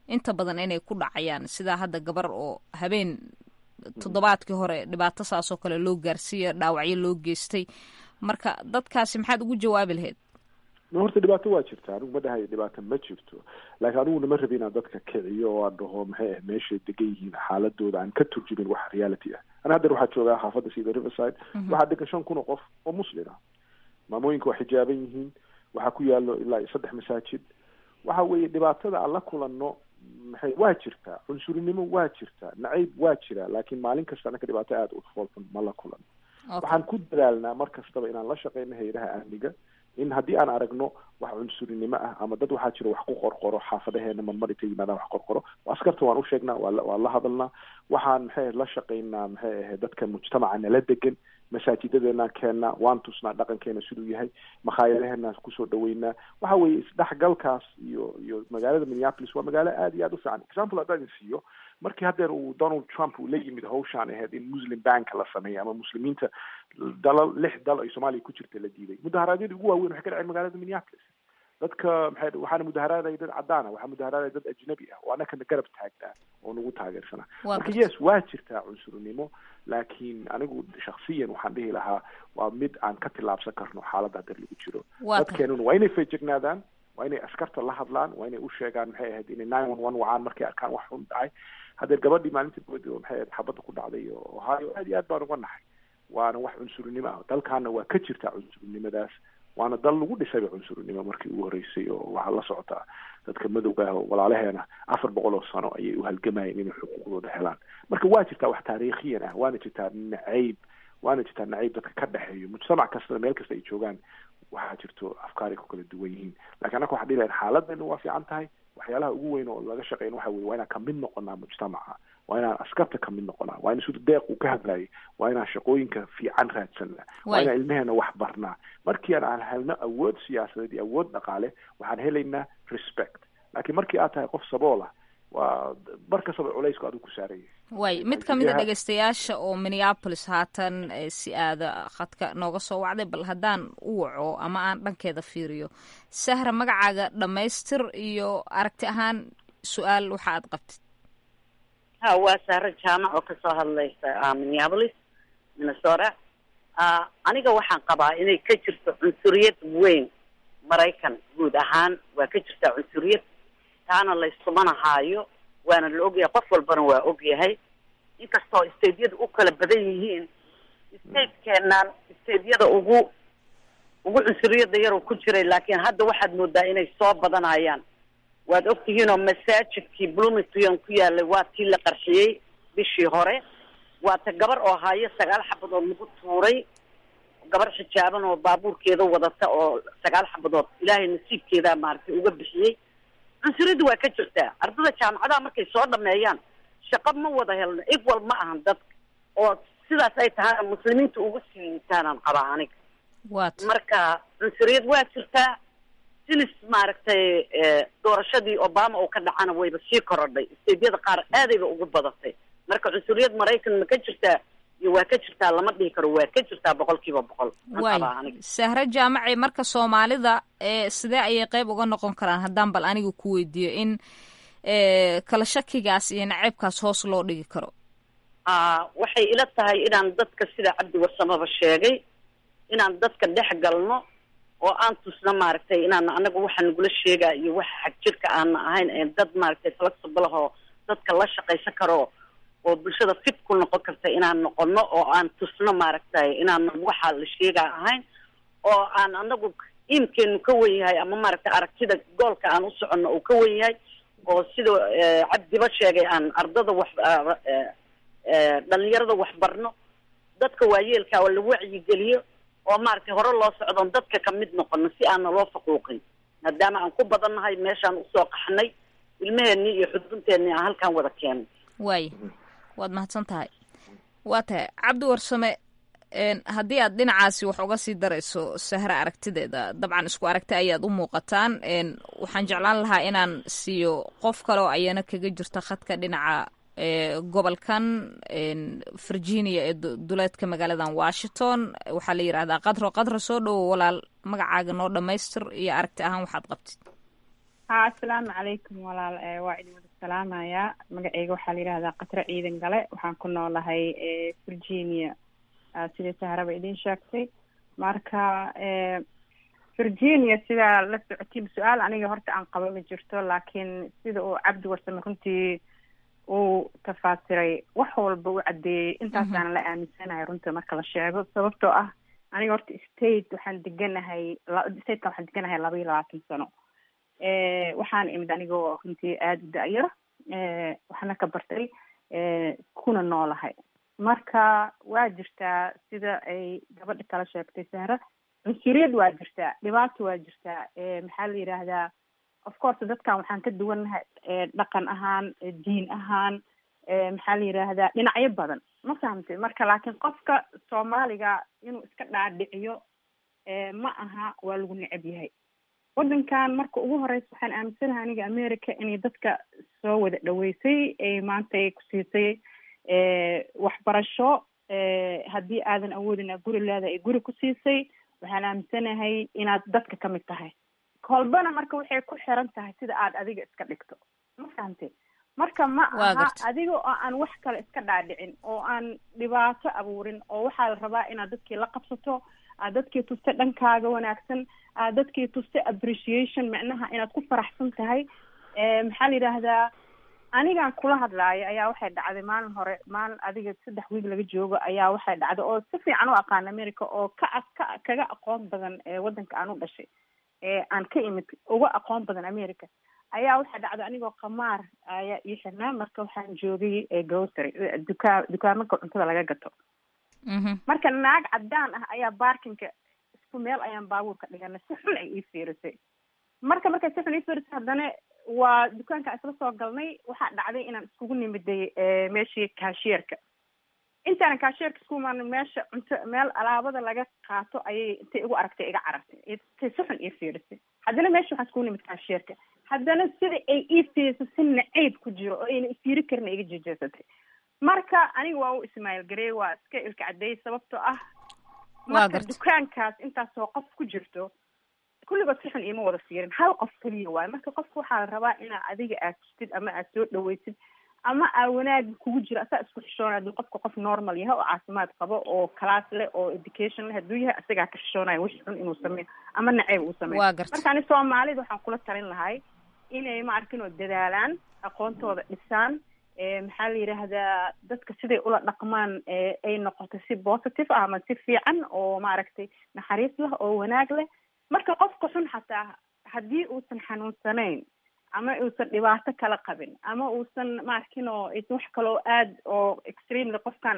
inta badan inay ku dhacayaan sidaa hadda gabar oo habeen toddobaadkii hore dhibaato saasoo kale loo gaarsiiya dhaawacyo loo geystay marka dadkaasi maxaad ugu jawaabi lahayd ma horta dhibaato waa jirta anigu ma dhahayo dhibaato ma jirto laakiin aniguna ma rabi inaan dadka kiciyo oo aan dhaho maxay ah meeshay degan yihiin xaaladooda aan ka turjumin wax reality ah ana haddeer waxaa joogaa xaafadda sida riverside waxaa degan shan kun oo qof oo muslin ah maamooyinka waa xijaaban yihiin waxaa ku yaalo ilaa iyo saddex masaajid waxa weeye dhibaatada aan la kulanno maxay waa jirtaa cunsurinimo waa jirtaa nacayb waa jira laakiin maalin kasta anaka dhibaato aada u foolxun ma la kulanno waxaan ku dadaalnaa mar kastaba inaan la shaqeyno hayadaha amniga in haddii aan aragno wax cunsurinimo ah ama dad waxaa jira wax ku qorqoro xaafadaheena marmar intay yimaadaan wax qorqoro askarta waan u sheegnaa waa waan la hadalnaa waxaan maxay la shaqeynaa maxay ahayd dadka mujtamaca nala degan masaajidadeenaan keennaa waan tusnaa dhaqankeena siduu yahay makhaayadaheenaan kusoo dhaweynaa waxa weeye isdhexgalkaas iyo iyo magaalada minneapolis waa magaalo aada iyo aada u fiican example haddaan idin siiyo markii haddeer uu donald trump uu la yimid hawshaan ahayd in muslim banka la sameeyo ama muslimiinta dalal lix dal ay soomaaliya ku jirta la diiday mudaharaadyadii ugu waaweyn waxay ka dhaceen magaalada minneapolis dadka maxay waxaana mudaharaaday dad cadaan ah waxaa mudaharaaday dad ajnabi ah oo annakana garab taagnaa oo nagu taageersanaa marka yes waa jirtaa cunsurinimo laakiin anigu shaksiyan waxaan dhihi lahaa waa mid aan ka tillaabsan karno xaaladda haddeer lagu jiro dadkeenuna waa inay feejignaadaan waa inay askarta la hadlaan waa inay u sheegaan maxay ahayd inay nine one one wacaan markay arkaan wax xun dhacay haddeer gabadhii maalintii boodi oo maxay ahayd xabadda ku dhacday oo ohio aad iyo aad baan uga nahay waana wax cunsurinimo ah dalkaana waa ka jirtaa cunsurinimadaas waana dal lagu dhisayba cunsurinimo markii ugu horreysay oo waxaa la socotaa dadka madowga ah oo walaalaheena afar boqol oo sano ayay u halgamayeen inay xuquuqdooda helaan marka waa jirtaa wax taariikhiyan ah waana jirtaa nacayb waana jirtaa nacayb dadka ka dhexeeyo mujtamac kastana meel kasta ay joogaan waxaa jirto afkaaray ku kala duwan yihiin lakiin annaka waxaa dhihi lahayn xaaladdeena waa fiican tahay waxyaalaha ugu weyn oo laga shaqeyn waxa weye waa inaan kamid noqonaa mujtamaca waa inaan askarta kamid noqonaa waa in sida deeq uu ka hadlayay waa inaan shaqooyinka fiican raadsanaa waa inaan ilmeheena wax barnaa markii aan helno awood siyaasadeed iyo awood dhaqaale waxaan helaynaa respect laakiin markii aad tahay qof sabool ah waa bar kastaba culaysku adigu ku saaraya way mid ka mid a dhegeystayaasha oo minneapolis haatan si aada khadka nooga soo wacday bal haddaan u waco ama aan dhankeeda fiiriyo sahra magacaaga dhammaystir iyo aragti ahaan su-aal waxa aad qabtid ha waa sahro jaamac oo kasoo hadlaysa minneapolis minnesota aniga waxaan qabaa inay ka jirto cunsuriyad weyn maraykan guud ahaan waa ka jirtaa cunsuriyad taana layskumanahaayo waana la ogyahay qof walbana waa ogyahay inkastoo stateyada u kala badan yihiin stateenaan stateyada ugu ugu cunsuriyada yaroo ku jiray laakiin hadda waxaad moodaa inay soo badanayaan waad ogtihiinoo masaajidkii bloomington ku yaalay waa tii la qarxiyey bishii hore waa ta gabar oo haayo sagaal xabadood lagu tuuray gabar xijaaban oo baabuurkeeda wadata oo sagaal xabadood ilaahay nasiibkeeda maaragtay uga bixiyey cunsuriyadda waa ka jirtaa ardada jaamacadaha markay soo dhameeyaan shaqo ma wada helno equal ma ahan dadka oo sidaas ay tahay muslimiinta ugu sii liitaanaan qabaa aniga marka cunsuriyad waa jirtaa sinis maaragtay doorashadii obama oo ka dhacana wayba sii korodhay steedyada qaar aadayba ugu badatay marka cunsuriyad maraykan ma ka jirtaa iyo waa ka jirtaa lama dhihi karo waa ka jirtaa boqol kiiba boqol way sahre jaamaci marka soomaalida sidee ayay qeyb uga noqon karaan haddaan bal aniga ku weydiiyo in kala shakigaas iyo naceybkaas hoos loo dhigi karo waxay ila tahay inaan dadka sida cabdi warsamaba sheegay inaan dadka dhex galno oo aan tusna maaragtay inaan anaga waxa nagula sheegaa iyo waxa xag jirka aana ahayn dad maaragtay flexible oo dadka la shaqaysan karo oo bulshada fit ku noqon karta inaan noqono oo aan tusno maaragtay inaan waxa la sheegaa ahayn oo aan anagu iimkeenu ka wen yahay ama maaragtay aragtida goolka aan u soconno uu ka wen yahay oo sida cabdiba sheegay aan ardada wax dhalinyarada wax barno dadka waayeelka oo la wacyigeliyo oo maaragtay hore loo socdoon dadka kamid noqono si aana loo faquuqin maadaama aan ku badannahay meeshaan usoo qaxnay ilmaheenii iyo xudunteennii aan halkaan wada keenay waay waad mahadsan tahay waa tahay cabdi warsame haddii aad dhinacaasi wax uga sii darayso sahre aragtideeda dabcan isku aragti ayaad u muuqataan waxaan jeclaan lahaa inaan siiyo qof kale oo ayana kaga jirta khadka dhinaca gobolkan virginia ee duleedka magaaladan washington waxaa la yidhahdaa qadro qadro soo dhowo walaal magacaaga noo dhamaystir iyo aragti ahaan waxaad qabtid ha asalaamu calaykum walaal waa idin wada salaamayaa magaceyga waxaa la yidhahdaa katro ciidan gale waxaan ku noolahay virginia sidai saharaba idin sheegtay marka virginia sidaa la socotiin su-aal aniga horta aan qaba ma jirto laakiin sida uu cabdi warsame runtii uu tafaasiray wax walba u caddeeyey intaasaana la aaminsanahay runta marka la sheego sababtoo ah aniga horta state waxaan deganahay statekan waxaan deganahay laba iyo labaatan sano waxaan imid anigoo runtii aada u da-yar waxna ka bartay kuna noolahay marka waa jirtaa sida ay gabadha kala sheegtay sahra cunsuriyad waa jirtaa dhibaato waa jirtaa maxaa la yidhaahdaa of course dadkan waxaan ka duwannahay dhaqan ahaan diin ahaan maxaa la yidhaahdaa dhinacyo badan ma fahamtay marka laakiin qofka soomaaliga inuu iska dhaadhiciyo ma aha waa lagu necab yahay waddankan marka ugu horeysa waxaan aaminsanahay aniga america inay dadka soo wada dhaweysay ay maanta ay ku siisay waxbarasho haddii aadan awoodin a guri leeda ay guri ku siisay waxaan aaminsanahay inaad dadka ka mid tahay kolbana marka waxay ku xiran tahay sida aad adiga iska dhigto ma fahamtay marka ma aha adiga oo aan wax kale iska dhaadhicin oo aan dhibaato abuurin oo waxaa la rabaa inaad dadkii la qabsato aad dadkii tusta dhankaaga wanaagsan aad dadkii tusta appreciation macnaha inaad ku faraxsan tahay maxaa la yidhaahdaa anigan kula hadlaayo ayaa waxay dhacday maalin hore maalin adiga saddex wiig laga joogo ayaa waxay dhacday oo si fiican u aqaan america oo ka ka kaga aqoon badan waddanka aan u dhashay aan ka imid uga aqoon badan america ayaa waxaa dhacday anigoo qamaar ayaa ii xirnaa marka waxaan joogay grocery dukaa dukaamanka cuntada laga gato marka naag caddaan ah ayaa barkinka isku meel ayaan baabuurka dhiganay si xun ay ii fiirisay marka markay si xun ii fiirisay haddana waa dukaanka isla soo galnay waxaa dhacday inaan iskugu nimiday meeshii kaashierka intaanan kaashierka isku imaana meesha cunto meel alaabada laga qaato ayay intay igu aragtay iga carartay intay si xun ii fiirisay haddana meesha waxaan iskugu nimid kaashierka haddana sida ay ii fiirisay si nacayb ku jiro oo ayna ifiiri karin iga jeejeesatay marka aniga waa u ismaaiil garey waa iska ilka cadeeyey sababtoo ah marka dukaankaas intaasoo qof ku jirto kulligood si xun iima wada fiirin hal qof keliya waayo marka qofka waxaa la rabaa inaa adiga aad tustid ama aad soo dhaweysid ama aa wanaag kugu jiro asaa isku xishoonaya haduu qofka qof normal yahay oo caafimaad qabo oo class leh oo education leh hadduu yahay asagaa ka xishoonaya wix xun inuu sameeyo ama naceyb uu sameeyo marka ani soomaalida waxaan kula talin lahay inay maarkin oo dadaalaan aqoontooda dhisaan maxaa la yidhaahdaa dadka siday ula dhaqmaan ay noqoto si positive ah ama si fiican oo maaragtay naxariis leh oo wanaag leh marka qofka xun xataa haddii uusan xanuunsanayn ama uusan dhibaato kala qabin ama uusan maarkin oo wax kaloo aad oo extremely qofkan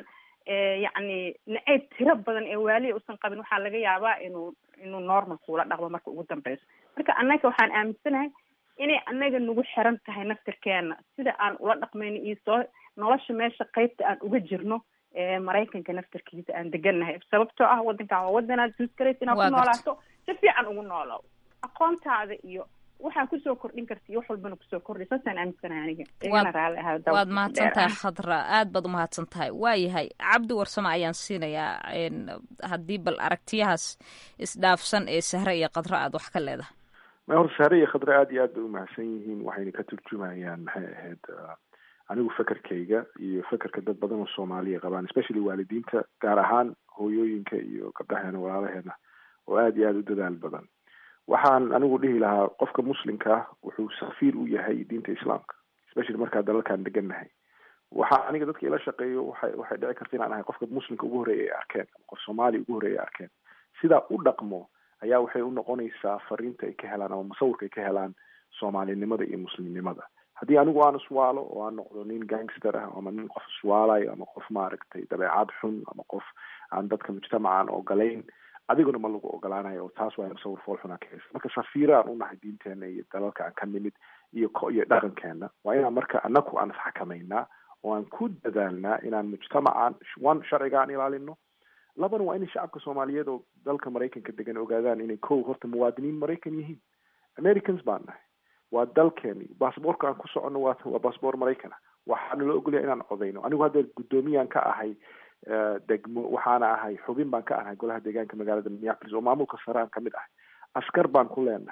yacni naceyb tiro badan ee waaliya uusan qabin waxaa laga yaabaa inuu inuu normal kuula dhaqmo marka ugu dambeyso marka annaga waxaan aaminsanahay inay annaga nagu xiran tahay naftirkeena sida aan ula dhaqmayno iyo soo nolosha meesha qeybta aan uga jirno maraykanka naftirkiisa aan degannahay sababtoo ah waddankan waa waddanaad suuskaraysa inaad ku noolaato si fiican ugu noolow aqoontaada iyo waxaa kusoo kordhin karta iyo wax walbana kusoo kordhay saasaan aaminsanahay aniga igana raalli ahaa waad mahadsan tahay khadra aad baad umahadsan tahay waayahay cabdi warsamo ayaan siinayaa haddii bal aragtiyahaas isdhaafsan ee sahre iyo khadra aad wax ka leedahay ma hor sahre iyo khadra aad iyo aad bay umahadsan yihiin waxayna ka turjumayaan maxay ahayd anigu fekerkayga iyo fekerka dad badan oo soomaaliya qabaan especially waalidiinta gaar ahaan hooyooyinka iyo gabdhaheena walaalaheena oo aada iyo aada u dadaal badan waxaan anigu dhihi lahaa qofka muslimka ah wuxuu safiir u yahay diinta islaamka especially markaa dalalkan degannahay waxaa aniga dadka ila shaqeeyo waxay waxay dhici karta inaan ahay qofka muslimka ugu horreeya ay arkeen ama qof soomaaliya ugu horreeya ay arkeen sidaa u dhaqmo ayaa waxay u noqonaysaa fariinta ay ka helaan ama musawirka ay ka helaan soomaalinimada iyo muslimnimada haddii anigu aan iswaalo oo aan noqdo nin gangster ah ama nin qof iswaalayo ama qof maaragtay dabeecad xun ama qof aan dadka mujtamaca aan ogolayn adiguna ma lagu ogolaanayo oo taas waa musawir fool xunaa ka heysa marka safiira aan unahay diinteena iyo dalalka aan ka nimid iyo iyo dhaqankeena waa inaan marka anaku aan isxakamaynaa oo aan ku dadaalnaa inaan mujtamacan one sharciga aan ilaalino labana waa inay shacabka soomaaliyeed oo dalka maraykanka degan ogaadaan inay kow horta muwaadiniin maraykan yihiin americans baan nahay waa dalkeeni baasboorka aan ku soconno waa waa baasboor maraykan ah waxaana la ogolyahay inaan codayno anigu hadda guddoomiyaan ka ahay degmo waxaana ahay xubin baan ka ahay golaha deegaanka magaalada minneapolis oo maamulka sare aan kamid ahay askar baan ku leenahay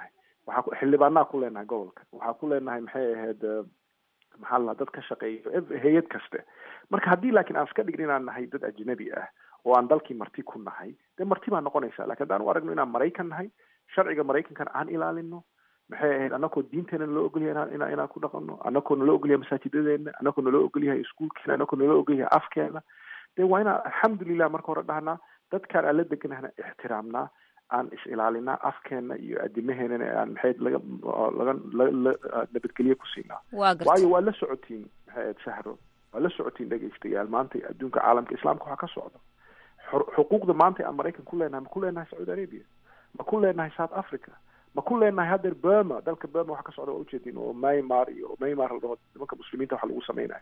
waxaa ku xildhibaanaa ku leenahay gobolka waxaa ku leenahay maxay ahayd maxaa la dad ka shaqeeyo hay-ad kaste marka haddii laakiin aan iska dhigin inaan nahay dad ajnabi ah oo aan dalkii marti ku nahay dee marti baa noqonaysa lakin haddaan u aragno inaan maraykan nahay sharciga maraykankana aan ilaalino maxay ahayd anakoo diinteena naloo ogolyahay ina inaan ku dhaqano anakoo naloo ogolyahay masaajidadeena anakoo naloo ogolyahay iskuolkeena anakoo naloo ogolyahay afkeena dee waa inaan alxamdulilah marka hore dhahnaa dadkaan aan la deganahna ixtiraamnaa aan is ilaalinaa afkeena iyo adimaheenana aan maxayd laga laga nabadgelye ku siinaa waayo waa la socotiin maxayd sahro waa la socotiin dhegaystayaal maanta adduunka caalamka islaamka waxaa ka socda xuquuqda maanta aan maraykan ku leenahay ma ku leenahay sacuudi arabia ma ku leenahay south africa ma ku leenahay haddeer burma dalka burma waxa ka socda waa ujeedin oo maymar iyo maymar la dhaho nimanka muslimiinta waxa lagu samaynayo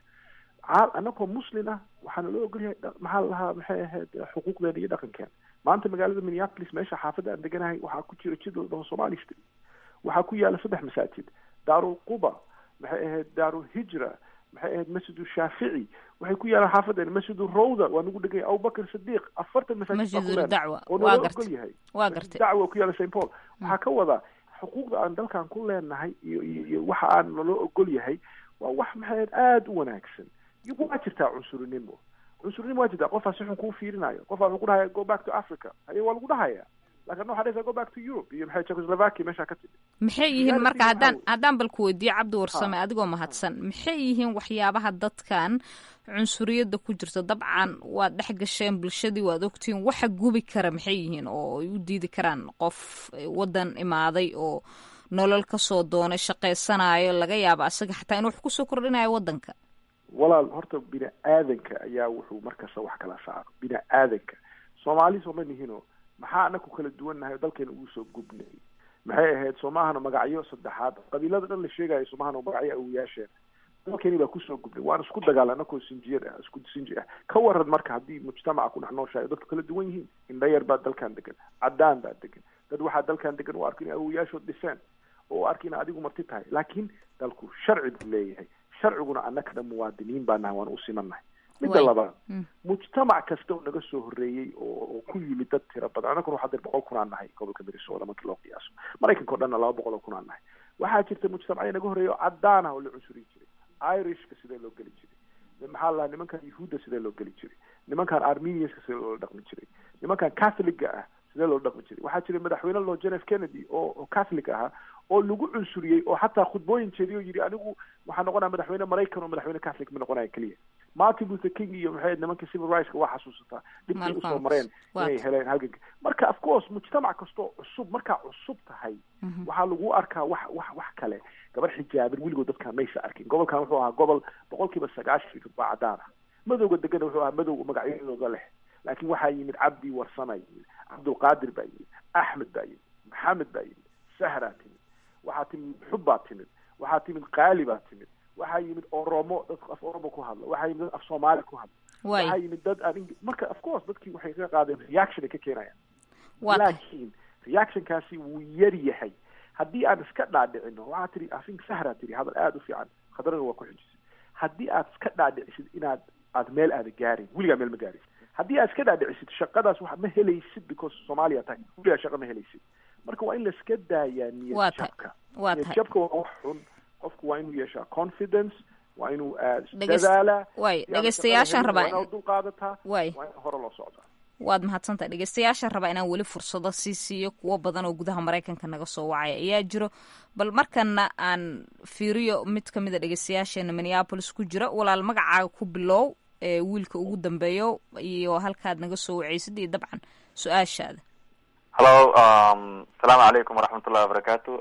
anagoo muslin ah waxaana loo ogolyahay maxaa la lahaa maxay ahayd xuquuqdeena iyo dhaqankeena maanta magaalada minneapolis meesha xaafadda aan deganahay waxaa ku jira jid la dhaho somali street waxaa ku yaala saddex masaajid daarul quba maxay ahayd daarul hijra maxay ahayd masjidu shaafici waxay ku yaalaan xaafadeena masjidu rawda waa nagu dhegay abubakar sadiiq afartan masaajid dacwa oo naloo ogol yahay waa gartay dacwa ku yaala st paul waxaa ka wadaa xuquuqda aan dalkan ku leenahay iyo iyo iyo waxa aan naloo ogol yahay waa wax maxay ahayd aada u wanaagsan waa jirtaa cunsurinimo cunsurinimo waa jirtaa qofaa si xun kuu fiirinayo qofaa wuxuu ku dhahaya go back to africa haye waa lagu dhahaya lakin waxaa dhahaysaa go back to europe iyo maxay czechoslovakia meeshaa ka timid maxay yihiin marka haddaan haddaan bal ku weydiiyo cabdi warsame adigoo mahadsan maxay yihiin waxyaabaha dadkan cunsuriyadda ku jirta dabcan waad dhex gasheen bulshadii waad ogtihiin waxa gubi kara maxay yihiin oo ay u diidi karaan qof waddan imaaday oo nolol kasoo doonay shaqaysanayo laga yaaba asaga xataa in wax kusoo kordhinayo waddanka walaal horta bini aadanka ayaa wuxuu markasta wax kala saaro bini aadanka soomaali sooma nihino maxaa anaku kala duwannahay oo dalkeena ugu soo gubnay maxay ahayd soomahana magacyo saddexaad qabiilada dhan la sheegayo soomahana magacyo awoyaasheen dalkeeni baa kusoo gubnay waan isku dagaala anakoo sinjiyad ah isku sinji ah ka waran marka haddii mujtamaca ku dhex nooshahay dadku kala duwan yihiin indhayar baa dalkan degan caddaan baa degan dad waxaa dalkan degan u arka in awoyaashood dhiseen oo u arka in adigu marti tahay laakiin dalku sharci buu leeyahay sharciguna annaka dhan muwaadiniin baa nahay waan u simannahay midda labaad mujtamac kasta oo naga soo horreeyey oo ku yimid dad tira badan annaguna waxaa dir boqol kun aan nahay gobolka minnesota markii loo qiyaaso maraykanka o dhanna laba boqol oo kun aan nahay waxaa jirta mujtamacya naga horreeya oo caddaan ah oo la cunsurin jiray irishka sidee loo geli jiray maxaa la nimankan yahuudda sidee loo geli jiray nimankan armenianska sidee loola dhaqmi jiray nimankan catholiga ah sidee loola dhaqmi jiray waxaa jiray madaxweyne loo john f kennedy oo oo catholic ahaa oo lagu cunsuriyey oo xataa khudbooyin jeediy oo yidhi anigu waxaa noqonaya madaxweyne maraykan oo madaxweyne catholic ma noqonaya keliya martin luther king iyo maxay nimanka civil rightska waa xasuusataa dhibkay usoo mareen inay heleen halganka marka of course mujtamac kastoo cusub markaa cusub tahay waxaa lagu arkaa wax wax wax kale gabar xijaaban weligood dadkaan maysa arkin gobolkan wuxuu ahaa gobol boqol kiiba sagaashan iyo baa cadaan ah madowga degana wuxuu ahaa madow magacyadooda leh laakiin waxaa yimid cabdi warsama yimid cabdulqaadir baa yimid axmed baa yimid maxamed baa yimid sahraa timid waxaa timid xub baa timid waxaa timid qaali baa timid waxaa yimid oromo dad af oromo ku hadla waxaa yimid dad af soomaali ku hadla waxaa yimid dad aan marka of course dadkii waxay ka qaadeen reaction ay ka keenayaan laakiin reactionkaasi wuu yar yahay haddii aan iska dhaadhicino waxaa tiri afink sahraa tiri hadal aada u fiican khadrana waa ku xijisay haddii aad iska dhaadhicisid inaad aad meel aada gaarin weligaa meel ma gaaraysid haddii aad iska dhaadhicisid shaqadaas wax ma helaysid because soomaaliya tahay weligaa shaqa ma helaysid marka waa in laiska daayaa niyad jabka niyad jabka waa wax xun qofku waa inuu yeeshaa confidence waa inuu dadaalaa way dhegeystayaashaan rabaa waa dul qaadataa way waa in hore loo socdaa waad mahadsantahay dhegeystayaashaan rabaa inaan weli fursado sii siiyo kuwo badan oo gudaha maraykanka naga soo wacaya ayaa jiro bal markana aan fiiriyo mid ka mid a dhegeystayaasheena minneapolis ku jira walaal magacaaga ku bilow ee wiilka ugu dambeeyo iyo halkaad naga soo wacaysid iyo dabcan su-aashaada hallo asalaamu calaykum waraxmat ullahi wabarakaatu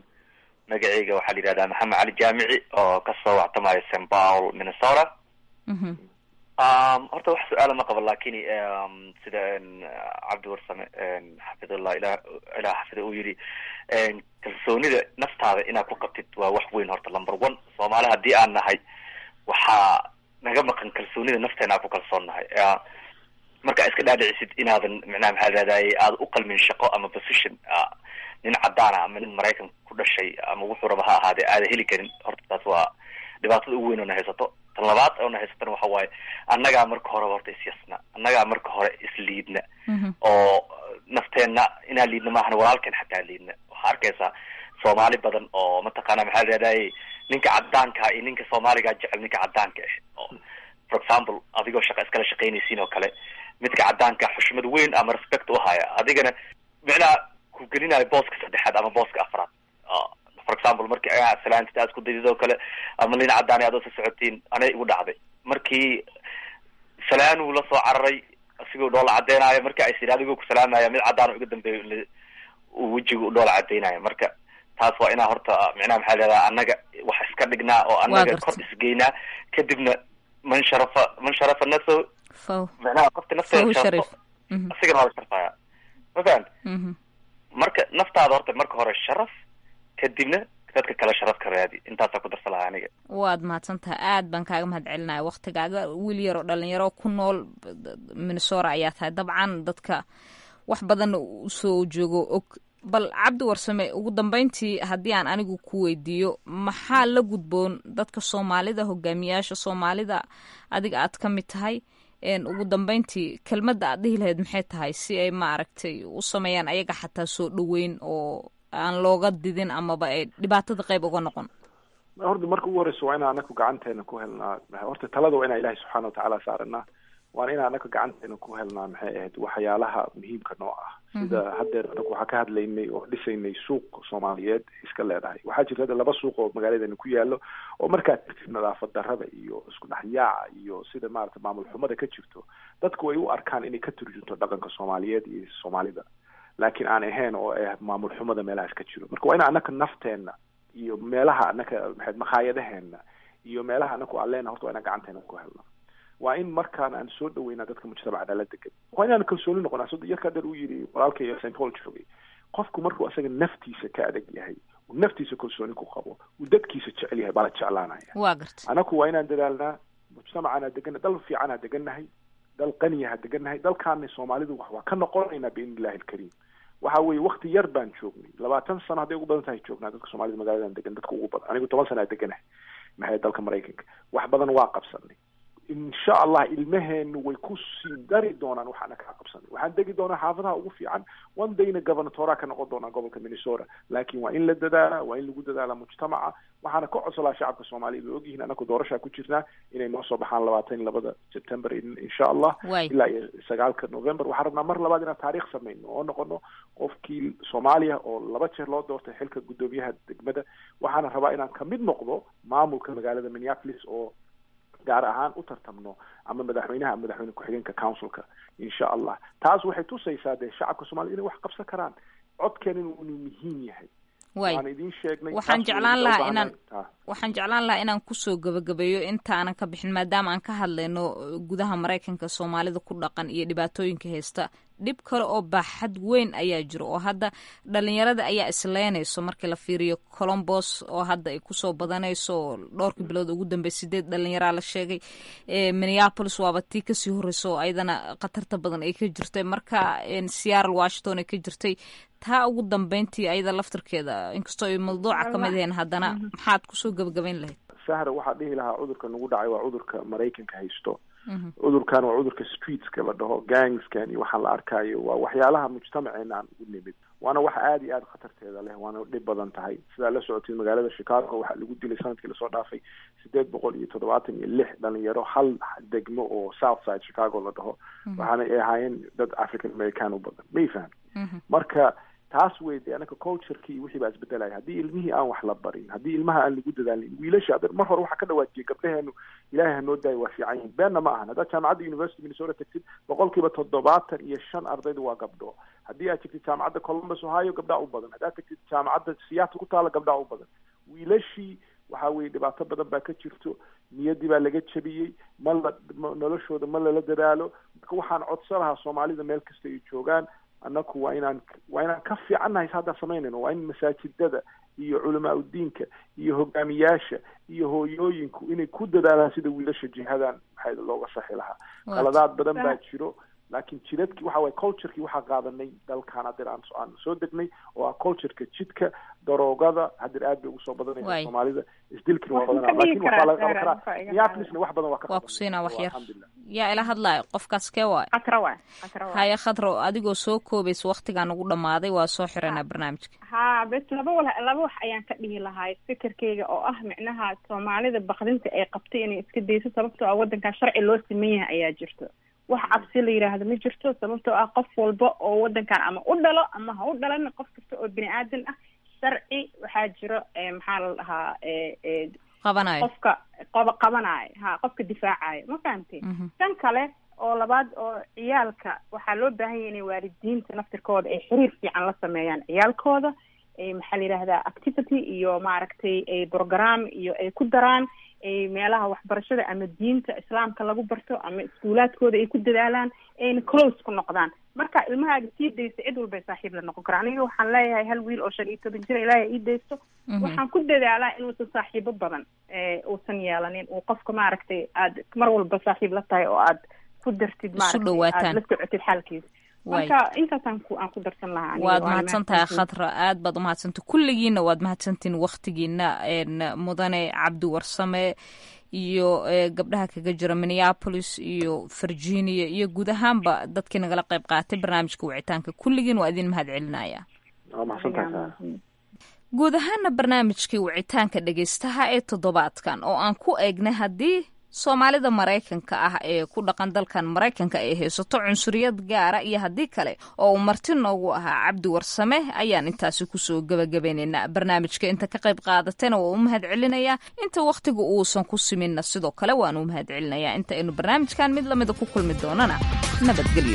magaceyga waxaa la yidhahdaa maxamed cali jaamici oo kasoo wactamaayo st paul minnesota horta wax su-aala ma qabo lakin sida cabdi warsame xafidullah ila ilah xafida uu yidhi kalsoonida naftaada inaad ku qabtid waa wax weyn horta number one soomaali haddii aan nahay waxaa naga maqan kalsoonida nafteena aan ku kalsoon nahay marka iska dhaadhicisid inaadan micnaha maxaa raadaaye aada u qalmin shaqo ama position nin cadaana ama nin maraykan ku dhashay ama wuxuu raba ha ahaadee aada heli karin horta taas waa dhibaatada ugu weyn oo na haysato tan labaad oo na haysatana waxa waaye annagaa marka horeba horta isyasna annagaa marka hore isliidna oo nafteenna inaan liidna maahana walaalkeen xataa liidna waxaa arkaysaa soomaali badan oo mataqaana maxaa layihahdaye ninka cadaanka iyo ninka soomaaliga jecel ninka cadaanka ah oo for example adigoo shaqa iskala shaqaynaysiin oo kale midka cadaanka xushmad weyn ama respect u haya adigana micnaha ku gelinayo booska saddexaad ama booska afraad for example markii ayaa salaantid aad ku daydid oo kale ama nin cadaan aad sa socotiin anay igu dhacday markii salaanuu la soo cararay asigoo dhoola cadeynayo marka ay siri adigoo ku salaamaya mid cadaan iga dambeeyo uu wejiga u dhoola cadeynayo marka taas waa inaa horta micnaha maxaa leedaha annaga wax iska dhignaa oo annaga kor isgeynaa kadibna man sharafa man sharafa nafsahu micnaha qofta nafteeda sharafo asigana waa la sharfaya ma fahamti marka naftaada horta marka hore sharaf kadibna dadka kale sharaf ka raadi intaasaa ku darsa lahaa aniga waad mahadsantaha aad baan kaaga mahad celinaya waktigaaga wiil yar oo dhalinyaro ku nool minnesora ayaa tahay dabcan dadka wax badanna usoo joogo og bal cabdi warsame ugu dambeyntii haddii aan anigu ku weydiiyo maxaa la gudboon dadka soomaalida hogaamiyaasha soomaalida adiga aad ka mid tahay ugu dambeyntii kelmadda aad dhihi lahayd maxay tahay si ay maaragtay u sameeyaan ayaga xataa soo dhoweyn oo aan looga didin amaba ay dhibaatada qayb uga noqon horta marka ugu horeyso waa inaan anaku gacanteena ku helnaa horta talada waa inaan ilahi subxaana watacaala saaranaa waana inaan anaku gacanteena ku helnaa maxay ahayd waxyaalaha muhiimka noo ah sida haddeer anaku waxaa ka hadlaynay oo dhisaynay suuq soomaaliyeed iska leedahay waxaa jirta hadda laba suuq oo magaaladeena ku yaalo oo markaad tirtid nadaafad darrada iyo isku dhexyaaca iyo sida maarata maamul xumada ka jirto dadku ay u arkaan inay ka turjunto dhaqanka soomaaliyeed iyo soomaalida laakiin aan ahayn oo ah maamul xumada meelahaas ka jiro marka waa in anaka nafteena iyo meelaha anaka maxayd makhaayadaheena iyo meelaha anaku aan leena horta waa inaan gacanteena ku helna waa in markaan aan soo dhaweynaa dadka mujtamaca nala degan waa inaan kalsooni noqonaa sida yarka dheer uu yidhi walaalkay st paul joogay qofku markuu asaga naftiisa ka adag yahay uu naftiisa kalsooni ku qabo uu dadkiisa jecel yahay baa la jeclaanaya waa garta anaku waa inaan dadaalnaa mujtamacana degan dal fiicanaa degannahay dal qaniyaha degannahay dalkaana soomaalidu wax waa ka noqonaynaa biidni illahi alkariim waxa weeye wakti yar baan joognay labaatan sano hadday ugu badan tahay joognaa dadka soomaalida magaladan degan dadka ugu badan anigu toban sana deganahay maxay dalka maraykanka wax badan waa qabsanay insha allah ilmaheenu way ku sii dari doonaan waxaana kaa qabsanay waxaan degi doonaa xaafadaha ugu fiican one dayna gobernatoraa ka noqon doonaa gobolka minnesota laakiin waa in la dadaala waa in lagu dadaala mujtamaca waxaana ka codsolaa shacabka soomaaliyad way ogyihiin anaku doorashaa ku jirnaa inay noo soo baxaan labaatan iyo labada september insha allah ilaa iyo sagaalka november waxaan rabnaa mar labaad inaan taariikh samayno oo noqono qofkii soomaaliya oo laba jeer loo doortay xilka guddoomiyaha degmada waxaana rabaa inaan kamid noqdo maamulka magaalada minneapolis oo gaar ahaan u tartamno ama madaxweynaha ama madaxweyne ku-xigeenka councilka insha allah taas waxay tusaysaa dee shacabka soomaliya inay wax qabsan karaan codkeen inuu muhiim yahay way waan idin sheegnay waxaan jeclaan lahaa inaan waxaan jeclaan lahaa inaan kusoo gabagabeeyo intaanan ka bixin maadaama aan ka hadlayno gudaha maraykanka soomaalida ku dhaqan iyo dhibaatooyinka haysta dhib kale oo baaxad weyn ayaa jiro oo hadda dhalinyarada ayaa isleynayso markii la fiiriyo colombos oo hadda ay kusoo badanayso oo dhowrkii bilood ugu dambey sideed dhalinyaraa la sheegay minneapolis waaba tii kasii horreyso oo ayadana khatarta badan ay ka jirtay marka seattle washington ay ka jirtay taa ugu dambeyntii ayada laftarkeeda inkastoo ay mawduuca ka mid ahayn haddana maxaad kusoo gabagabayn lahayd sahra waxaa dhihi lahaa cudurka nagu dhacay waa cudurka maraykanka haysto cudurkan waa cudurka streetska la dhaho gangskan iyo waxaan la arkaayo waa waxyaalaha mujtamaceena aan ugu nimid waana wax aada iyo aada khatarteeda leh waana dhib badan tahay sidaa la socotay magaalada chicago waxaa lagu dilay sanadkii lasoo dhaafay sideed boqol iyo toddobaatan iyo lix dhalinyaro hal degmo oo south side chicago la dhaho waxaana ay ahaayeen dad african american u badan may faham marka taas wey de anaka cultureki wixii baa isbedelaya haddii ilmihii aan wax la barin haddii ilmaha aan lagu dadaalin wiilasha adeer mar hore waxaa ka dhawaajiyay gabdhaheenu ilaahay hanoo daayo waa fiican yihin beenna ma ahan haddaad jaamacadda university minnesota tagtid boqolkiiba toddobaatan iyo shan ardayda waa gabdho haddii aad tagtid jaamacadda columbus ohio gabdhaa u badan haddaad tagtid jaamacadda seattle ku taala gabdhaa u badan wiilashii waxa weye dhibaato badan baa ka jirto niyaddii baa laga jabiyey ma la noloshooda ma lala dadaalo marka waxaan codsan lahaa soomaalida meel kasta ay joogaan annaku waa inaan waa inaan ka fiicannahay s haddaan samaynayno waa in masaajidada iyo culamaa udiinka iyo hogaamiyaasha iyo hooyooyinku inay ku dadaalaan sida wiilasha jihadan maxay looga saxi lahaa qaladaad badan baa jiro laakiin jidadkii waxa waye culturekii waxaa qaadanay dalkan hadeer aan aan soo degnay oo ah cultureka jidka daroogada hadeer aad bay ugu soo badanaysa soomaalida isdilkina waa badanaa lakin waxaa laga qaban karaa minneapolisna wax badan waa ka waa ku siinaa wax yar yaa ila hadlaayo qofkaas kee waay khatra waay khatra waay haya khadro adigoo soo koobaysa waktigaan ugu dhamaaday waa soo xiranaa barnaamijka ha bes laba wal laba wax ayaan ka dhihi lahay fikirkayga oo ah micnaha soomaalida bakdinta ay qabtay inay iska dayso sababtoo ah waddankan sharci loo siman yahay ayaa jirto wax cabsi la yidhaahdo ma jirto sababtoo ah qof walba oo waddankan ama u dhalo ama ha u dhalan qof kasta oo bini aadan ah sharci waxaa jiro maxaa la dhahaa qabanayo qofka qoba qabanayo ha qofka difaacayo ma fahamtay tan kale oo labaad oo ciyaalka waxaa loo baahan yahay inay waalidiinta naftirkooda ay xiriir fiican la sameeyaan ciyaalkooda maxaa la yidhahdaa activity iyo maaragtay program iyo ay ku daraan meelaha waxbarashada ama diinta islaamka lagu barto ama iskuulaadkooda ay ku dadaalaan ayna close ku noqdaan marka ilmahaaga sii daysa cid walbay saaxiib la noqon kara aniga waxaan leeyahay hal wiil oo shan iyo toban jira ilaahay ii daysto waxaan ku dadaalaa inuusan saaxiibo badan uusan yeelanin uu qofka maaragtay aad mar walba saaxiib la tahay oo aad ku dartid maaragtay aad la socotid xaalkiisa marka intaasaan ku aan ku darsan lahaa waad mahadsan tahay khadra aad baad umahadsantahy kulligiina waad mahadsantihin waktigiina mudane cabdi warsame iyo gabdhaha kaga jira minneapolis iyo virginia iyo guud ahaanba dadkii nagala qayb qaatay barnaamijka wicitaanka kulligiin waa idin mahad celinaya guud ahaana barnaamijkii wicitaanka dhegeystaha ee toddobaadkan oo aan ku eegnay haddii soomaalida maraykanka ah ee ku dhaqan dalkan maraykanka ay haysato cunsuriyad gaara iyo haddii kale oo uu marti noogu ahaa cabdi warsame ayaan intaasi kusoo gebagabaynaynaa barnaamijka inta ka qayb qaadatayna waa u mahad celinayaa inta wakhtiga uusan ku siminna sidoo kale waan u mahad celinayaa inta aynu barnaamijkan mid lamida ku kulmi doonana nabadgelyo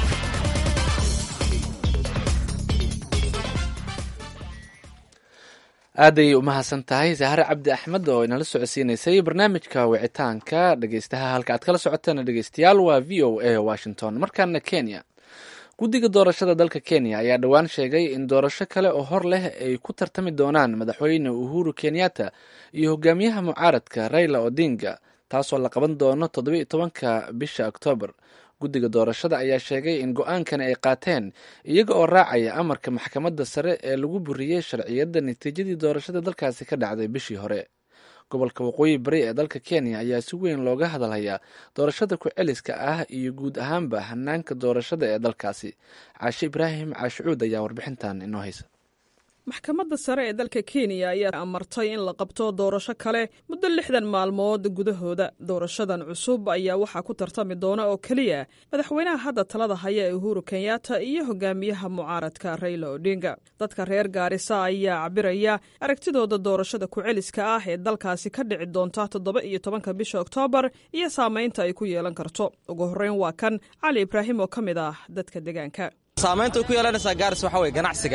aaday u mahadsan tahay sahare cabdi axmed oo inala socodsiinaysay barnaamijka wicitaanka dhegeystaha halka aad kala socoteen dhegeystayaal waa v o a washington markaana kenya guddiga doorashada dalka kenya ayaa dhowaan sheegay in doorasho kale oo hor leh ay ku tartami doonaan madaxweyne uhuru kenyatta iyo hogaamiyaha mucaaradka raila odinga taasoo la qaban doono toddobiiyo tobanka bisha oktoobar guddiga doorashada ayaa sheegay in go-aankani ay qaateen iyaga oo raacaya amarka maxkamadda sare ee lagu buriyey sharciyadda natiijadii doorashada dalkaasi ka dhacday bishii hore gobolka waqooyi bari ee dalka kenya ayaa si weyn looga hadalhayaa doorashada ku-celiska ah iyo guud ahaanba hanaanka doorashada ee dalkaasi caashe ibraahim caashicuud ayaa warbixintan inoo haysa maxkamadda sare ee dalka kenya ayaa amartay in la qabto doorasho kale muddo lixdan maalmood gudahooda doorashadan cusub ayaa waxaa ku tartami doona oo keliya madaxweynaha hadda talada haya ee uhuru kenyatta iyo hogaamiyaha mucaaradka raila odinga dadka reer gaarisa ayaa cabiraya aragtidooda doorashada ku-celiska ah ee dalkaasi ka dhici doonta toddoba iyo tobanka bisha oktoobar iyo saamaynta ay ku yeelan karto ugu horreyn waa kan cali ibraahim oo ka mid ah dadka deegaanka saamaynta ay ku yeelanaysaa gaaris waxaa weye ganacsiga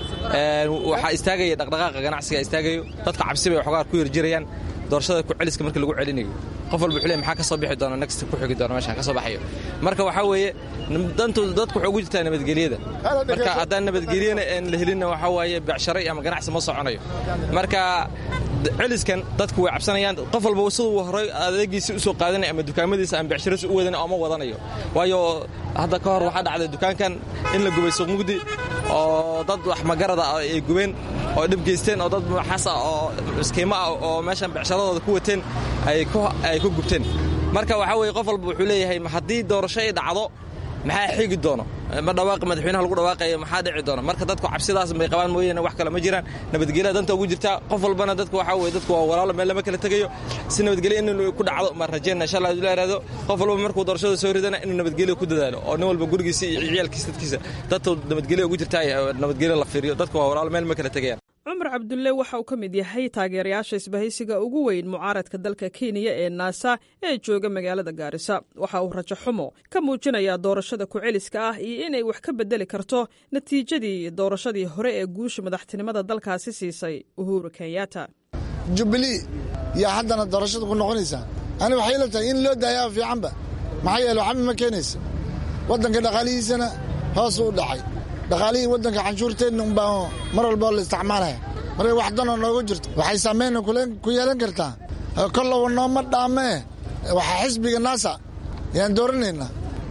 waxaa istaagaya dhaqdhaqaaqa ganacsiga istaagayo dadka cabsi bay waxoogaa ku yarjirayaan doorashada ku-celiska marka lagu celinayo qof walba wuxuu le maxaa ka soo bixi doona next ku xigi doona meeshaan ka soo baxayo marka waxaa weeye dantu dadku waxay ugu jirtaa nabadgelyada marka haddaan nabadgelyana aan la helinna waxaa waaye becsharo ama ganacsi ma soconayo marka celiskan dadku way cabsanayaan qof walba siduu horay adeegiisa usoo qaadanaya ama dukaamadiisa ama becshiradiisa u wadan ama wadanayo waayo hadda ka hor waxaa dhacday dukaankan in la gubay suuq mugdi oo dad wax magarada ay gubeen oo dhib geysteen oo dad maxaas ah oo iskiimo ah oo meeshan becsharadooda ku wateen ay ku gubteen marka waxaa weye qof walba wuxuu leeyahay haddii doorasho ay dhacdo maxaa xigi doono ma dhawaaqi madaxweynaha lagu dhawaaqayo maxaa dhici doona marka dadku cabsidaas bay qabaan mooyaane wax kale ma jiraan nabadgelya danta ugu jirtaa qof walbana dadku waxaa weye dadku waa walaalo meel lama kala tegayo si nabadgelya in ku dhacdo ma rajeyna insha allah la iraado qof walba markuu doorashada soo ridana inuu nabadgelya ku dadaalo oo nin walba gurigiisa iyo ciyaalkiisa dadkiisa dadka nabadgelya ugu jirtaa nabadgelya la fiiriyo dadku waa walaalo meel ma kala tegayaan cumar cabdulle waxa uu ka mid yahay taageerayaasha isbahaysiga ugu weyn mucaaradka dalka kenya ee naasa ee jooga magaalada gaarisa waxa uu rajo xumo ka muujinayaa doorashada ku-celiska ah iyo inay wax ka bedeli karto natiijadii doorashadii hore ee guusha madaxtinimada dalkaasi siisay uhuru kenyatta jubbilii yaa haddana doorashada ku noqonaysaa ani waxay ila tahay in loo daayaa fiicanba maxaa yeele waxba ma keenaysa waddanka dhaqaalihiisana hoos u dhacay dhaqaalihii waddanka canshuurteenna unbaa mar walbao la isticmaalaya markay wax danoo noogu jirto waxay saameyna ku yeelan kartaa kollowa nooma dhaamee waxaa xisbiga naasa yaan dooranaynaa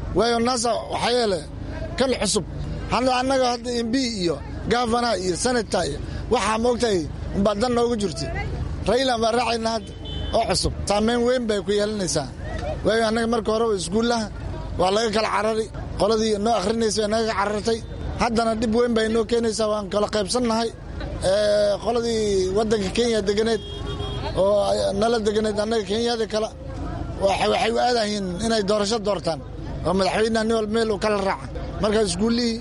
waayo naasa waxaa yeele kan cusub hadda annaga hadda mb iyo gavana iyo senata iyo waxaa moogtahay umbaa dan noogu jirta raylan baan raacayna hadda oo cusub saamayn weyn bay ku yeelanaysaa waayo annaga marka horeba iskuullaha waa laga kala carari qoladii noo akhrinaysa naga carartay haddana dhib weyn bay noo keenaysaa waan kala qaybsannahay qoladii waddanka kenya deganeed oo nala deganeed annaga kenyada kale waxay u aadayiin inay doorasho doortaan oo madaxweyneha nin walba meel uu kala raaca marka iskuullihii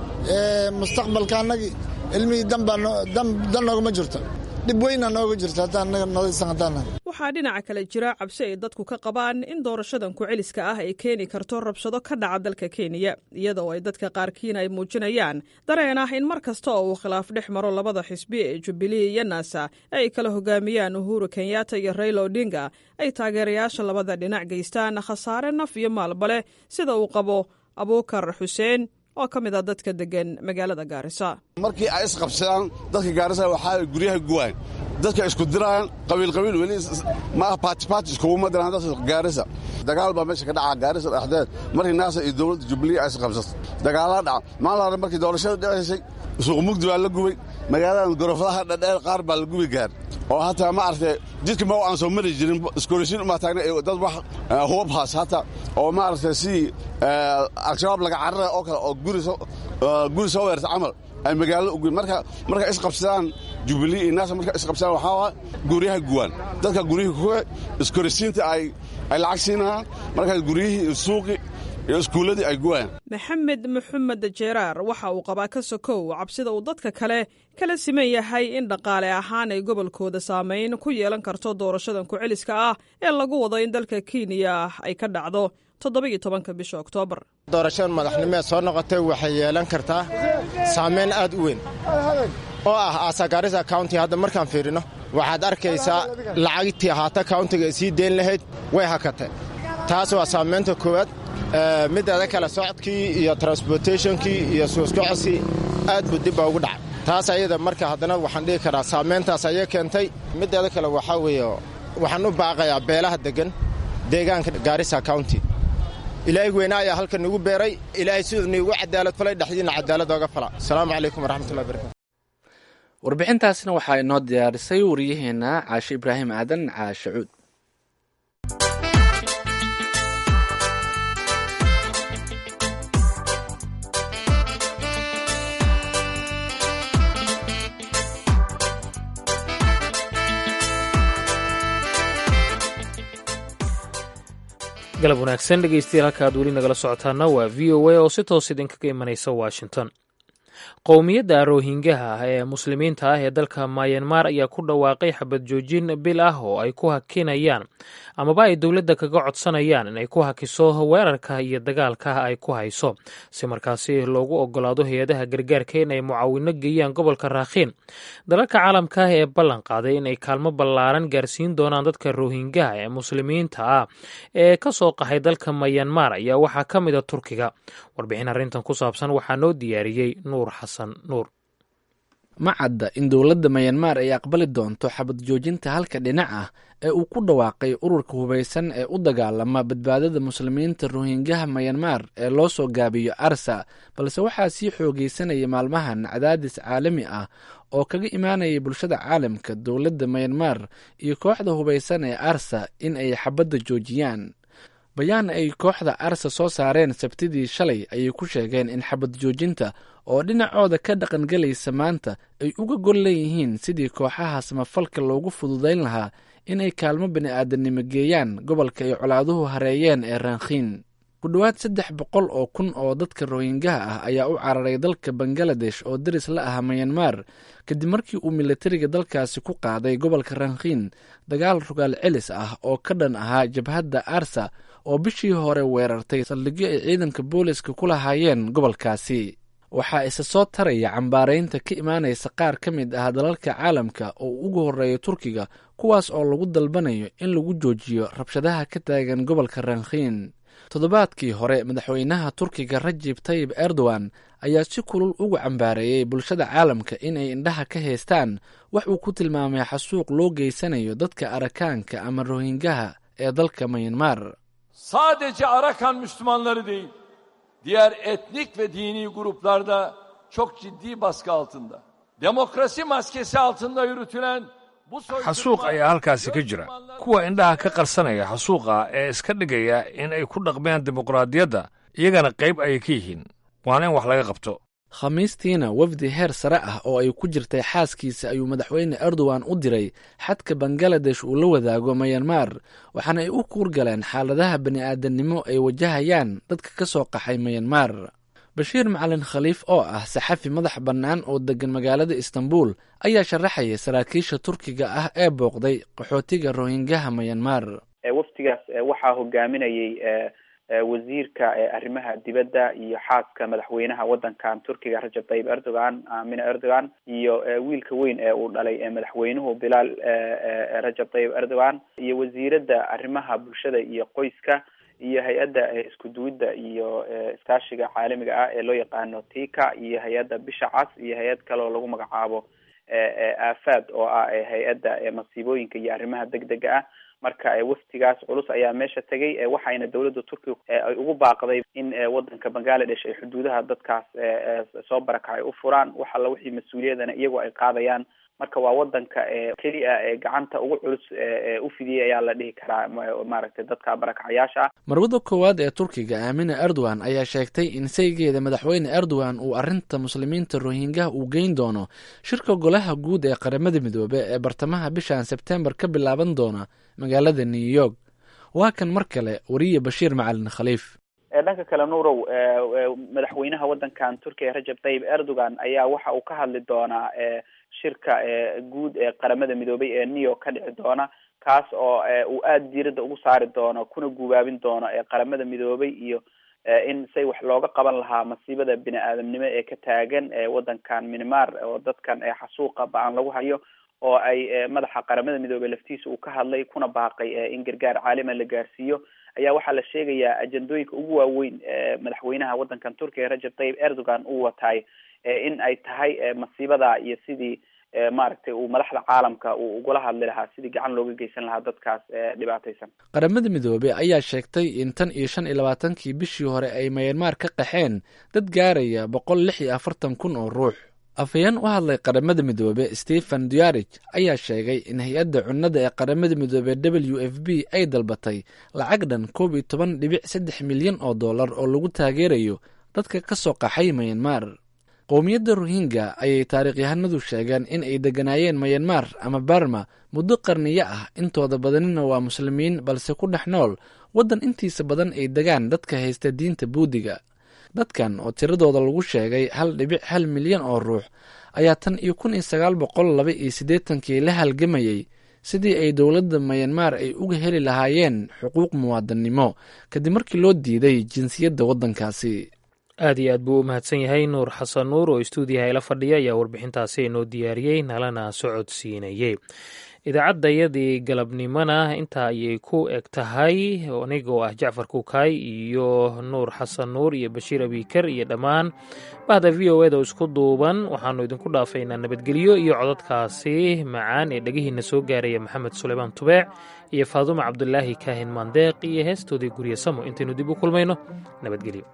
mustaqbalka annagii ilmihii dan noogama jirto dhib weyna nooga jirto haddaan annaga nodaysan haddaan waxaa dhinaca kale jira cabsi ay dadku ka qabaan in doorashadan ku-celiska ah ay keeni karto rabshado ka dhaca dalka kenya iyada oo ay dadka qaarkiina ay muujinayaan dareen ah in mar kasta oo uu khilaaf dhex maro labada xisbi ee jubilee iyo naasa ay kala hogaamiyaan uhuru kenyatta iyo rayla odinga ay taageerayaasha labada dhinac geystaan khasaare naf iyo maalba leh sida uu qabo abuukar xuseen oo ka mid a dadka degan magaalada gaarisa markii ay isqabsadaan dadka gaarisa waxaa guryaha guwaan dadka isku diraan qabiilqabiil weli maaha baatibaati iskuguma diraan dadka gaarisa dagaal baa meesha ka dhaca gaarisa dhexdeed markii naasa iyo dowladda jubilee ay isqabsato dagaalaa dhaca maalin hore markii doorashada dhicaysay suuq mugdi baa la gubay magaaladan gorofadaha dhadheer qaar baa la gubi gaar oo hataa ma aragtay jidka ma aan soo mari jirin iskoolisiin umaa taagna dad wax hubabhaas hataa oo ma aragtay sidii al-shabaab laga carara oo kale oo guri soo weerta camal ay magaalo uguyn marka marka isqabsadaan jubilee iyo naasa marka isqabsadaan waxaa waa guryaha guwaan dadka guryihii kuwe iskorisiinta ay ay lacag siinayaan markaas guryihii iyo suuqii iyo iskuulladii ay guwayaan maxamed maxamed jeeraar waxa uu qabaa ka sokow cabsida uu dadka kale kala siman yahay in dhaqaale ahaan ay gobolkooda saamayn ku yeelan karto doorashadan ku-celiska ah ee lagu wado in dalka kenya ay ka dhacdo toddoba-iyo tobanka bisha oktoobar doorashadan madaxnimeed soo noqotay waxay yeelan kartaa saamayn aad u weyn oo ah aasagaarisa county hadda markaan fiirino waxaad arkaysaa lacagtii ahaata countiga ay sii deyn lahayd way hakatay taas waa saamaynta koowaad mideeda kale socodkii iyo transportationkii iyo suuskocodkii aad buu dib baa ugu dhacay taas ayada marka haddana waxaan dhihi karaa saamayntaas ayay keentay mideeda kale waxaa weeye waxaan u baaqayaa beelaha deggan deegaanka gaarisa county ilaahay weynaa ayaa halkan nagu beeray ilaahay siduu niigu cadaalad falay dhexdiina cadaalad ooga fala asalaamu calaykum waraxmatullahi barakatu warbixintaasna waxaa inoo diyaarisay wariyaheenna caashe ibraahim aadan caashe cuud galab wanaagsan dhegeystayaal halka aad weli nagala socotaana waa v o a oo si toos idinkaga imanaysa washington qowmiyadda rohingaha ah ee muslimiinta ah ee dalka mayanmar ayaa ku dhawaaqay xabad joojin bil ah oo ay ku hakinayaan amaba ay dowladda kaga codsanayaan inay ku hakiso weerarka iyo dagaalka ay ku hayso si markaasi loogu ogolaado hay-adaha gargaarka inay mucaawino geeyaan gobolka raakhiin dalalka caalamka ah ee ballan qaaday inay kaalmo ballaaran gaarsiin doonaan dadka rohingaha ee muslimiinta ah ee ka soo qaxay dalka mayanmar ayaa waxaa ka mid a turkiga warbixin arrintan ku saabsan waxaa noo diyaariyey nuur xasan nuur ma cadda in dowladda mayanmar ay aqbali doonto xabad joojinta halka dhinac ah ee uu ku dhawaaqay ururka hubaysan ee u dagaalama badbaadada muslimiinta rohingaha mayanmar ee loo soo gaabiyo arsa balse waxaa sii xoogeysanaya maalmahan cadaadis caalami ah oo kaga imaanayay bulshada caalamka dowladda mayanmar iyo kooxda hubaysan ee arsa in ay xabadda joojiyaan bayaan ay kooxda arsa soo saareen sabtidii shalay ayay ku sheegeen in xabad joojinta oo dhinacooda ka dhaqangelaysa maanta ay uga gol leeyihiin sidii kooxaha samafalka loogu fududayn lahaa inay kaalmo bini'aadanimo geeyaan gobolka ay colaaduhu hareeyeen ee rankhiin ku dhowaad saddex boqol oo kun oo dadka rohingaha ah ayaa u cararay dalka bangaladesh oo daris la ah mayanmar kadib markii uu militariga dalkaasi ku qaaday gobolka rankhiin dagaal rogaal celis ah oo ka dhan ahaa jabhadda arsa oo bishii hore weerartay saldhigyo ay ciidanka booliska ku lahaayeen gobolkaasi waxaa isa soo taraya cambaaraynta ka imaanaysa qaar ka mid ah dalalka caalamka oo ugu horreeya turkiga kuwaas oo lagu dalbanayo in lagu joojiyo rabshadaha ka taagan gobolka rankhiin toddobaadkii hore madaxweynaha turkiga rajib tayib erdogan ayaa si kulul ugu cambaareeyey bulshada caalamka inay indhaha ka haystaan wax uu ku tilmaamay xasuuq loo geysanayo dadka arakaanka ama rohingaha ee dalka mayanmar sadece Arakan Müslümanları değil, diğer etnik ve dini gruplarda çok ciddi baskı altında. Demokrasi maskesi altında yürütülen bu xasuuq ayaa halkaasi ka jira kuwa indhaha ka qarsanaya xasuuqa ee iska dhigaya in ay ku dhaqmeen dimuqraadiyadda iyagana qayb ayay ka yihiin waana in wax laga qabto khamiistiina wafdi heer sare ah oo ay ku jirtay xaaskiisa ayuu madaxweyne erdogan u diray xadka bangaladesh uu la wadaago mayanmar waxaana ay u kuurgaleen xaaladaha bani'aadamnimo ay wajahayaan dadka ka soo qaxay mayanmar bashiir macalin khaliif oo ah saxafi madax bannaan oo deggan magaalada istanbul ayaa sharaxaya saraakiisha turkiga ah ee booqday qaxootiga rohingaha mayanmar waftigaas waxaa hogaaminayay wasiirka arrimaha dibadda iyo xaaska madaxweynaha waddankan turkiga rajab tayyib erdogan amina erdogan iyo wiilka weyn ee uu dhalay madaxweynuhu bilaal rajab tayyib erdogan iyo wasiiradda arrimaha bulshada iyo qoyska iyo hay-adda isku duwidda iyo iskaashiga caalamiga ah ee loo yaqaano tika iyo hay-adda bisha cas iyo hay-ad kale oo lagu magacaabo aafaad oo ah hay-adda masiibooyinka iyo arrimaha degdega ah marka waftigaas culus ayaa meesha tegay waxayna dowladda turkiga ay ugu baaqday in wadanka bangaladesh ay xuduudaha dadkaas soo barakacay u furaan wax alla wixii mas-uuliyadana iyagoo ay qaadayaan marka waa wadanka keli a ee gacanta ugu culus u fidiyay ayaa la dhihi karaa maaragtay dadka barakacayaasha ah marwada koowaad ee turkiga aamina erdogan ayaa sheegtay in saygeeda madaxweyne erdogan uu arrinta muslimiinta rohingaha uu geyn doono shirka golaha guud ee qaramada midoobe ee bartamaha bishan sebtembar ka bilaaban doona magaalada new york waa kan mar kale wariye bashiir macalin khaliif dhanka kale nuurow madaxweynaha wadankan turkiga rajab tayyib erdogan ayaa waxa uu ka hadli doonaa shirka guud ee qaramada midoobay ee new york ka dhici doona kaas oo uu aada diiradda ugu saari doono kuna gubaabin doono qaramada midoobay iyo in say wax looga qaban lahaa masiibada bini aadamnimo ee ka taagan wadankan minmar oo dadkan xasuuqa ba-an lagu hayo oo ay madaxa qaramada midoobey laftiisa uu ka hadlay kuna baaqay in gargaar caalima la gaarsiiyo ayaa waxaa la sheegayaa ajendooyinka ugu waaweyn madaxweynaha wadankan turkiga rajab tayyib erdogan uu wataay in ay tahay masiibada iyo sidii maaragtay uu madaxda caalamka uu ugula hadli lahaa sidii gacan looga geysan lahaa dadkaas dhibaataysan qaramada midoobey ayaa sheegtay in tan iyo shan iyo labaatankii bishii hore ay mayanmar ka qaxeen dad gaaraya boqol lix iyo afartan kun oo ruux afhayeen u hadlay qaramada midoobe stephen duarij ayaa sheegay in hay-adda cunnada ee qaramada midoobe w f b ay dalbatay lacag dhan koob iyo toban dhibic saddex milyan oo dollar oo lagu taageerayo dadka ka soo qaxay mayanmar qowmiyadda rohingya ayay taarikhyahanadu sheegeen in ay degganaayeen mayanmar ama barma muddo qarniyo ah intooda badanina waa muslimiin balse ku dhex nool waddan intiisa badan ay degaan dadka haysta diinta buudiga dadkan oo tiradooda lagu sheegay hal dhibic hal milyan oo ruux ayaa tan iyo kun iyo sagaal boqol laba iyo siddeetankii la halgamayey sidii ay dowladda mayanmar ay uga heli lahaayeen xuquuq muwaadannimo kadib markii loo diiday jinsiyadda waddankaasi aad iyo aad buu u mahadsan yahay nuur xasan nuur oo istuudiyaha ila fadhiya ayaa warbixintaasi inoo diyaariyey nalana socodsiinayey idaacaddayadii galabnimona intaa ayay ku eg tahay anigoo ah jacfar kuukay iyo nuur xasan nuur iyo bashiir abiikar iyo dhammaan bahda v o eda oo isku duuban waxaannu idinku dhaafaynaa nabadgelyo iyo codadkaasi macaan ee dhegihiina soo gaaraya maxamed suleymaan tubeec iyo faadumo cabdulaahi kaahin maandeeq iyo heestoodii gurye samo intaynu dib u kulmayno nabadgelyo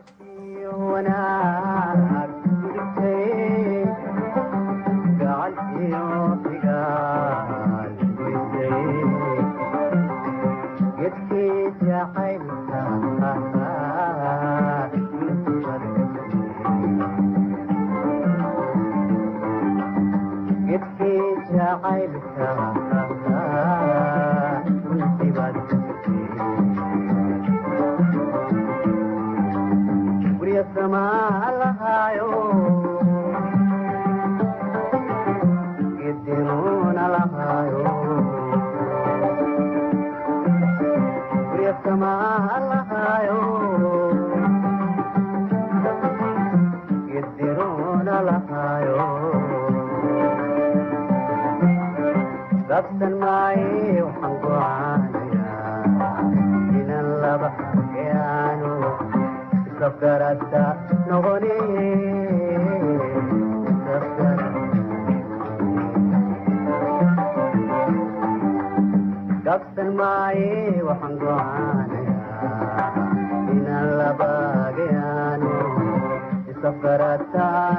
Dabsan maaye waxaan go'aanayaa inaan la baagayaan barataa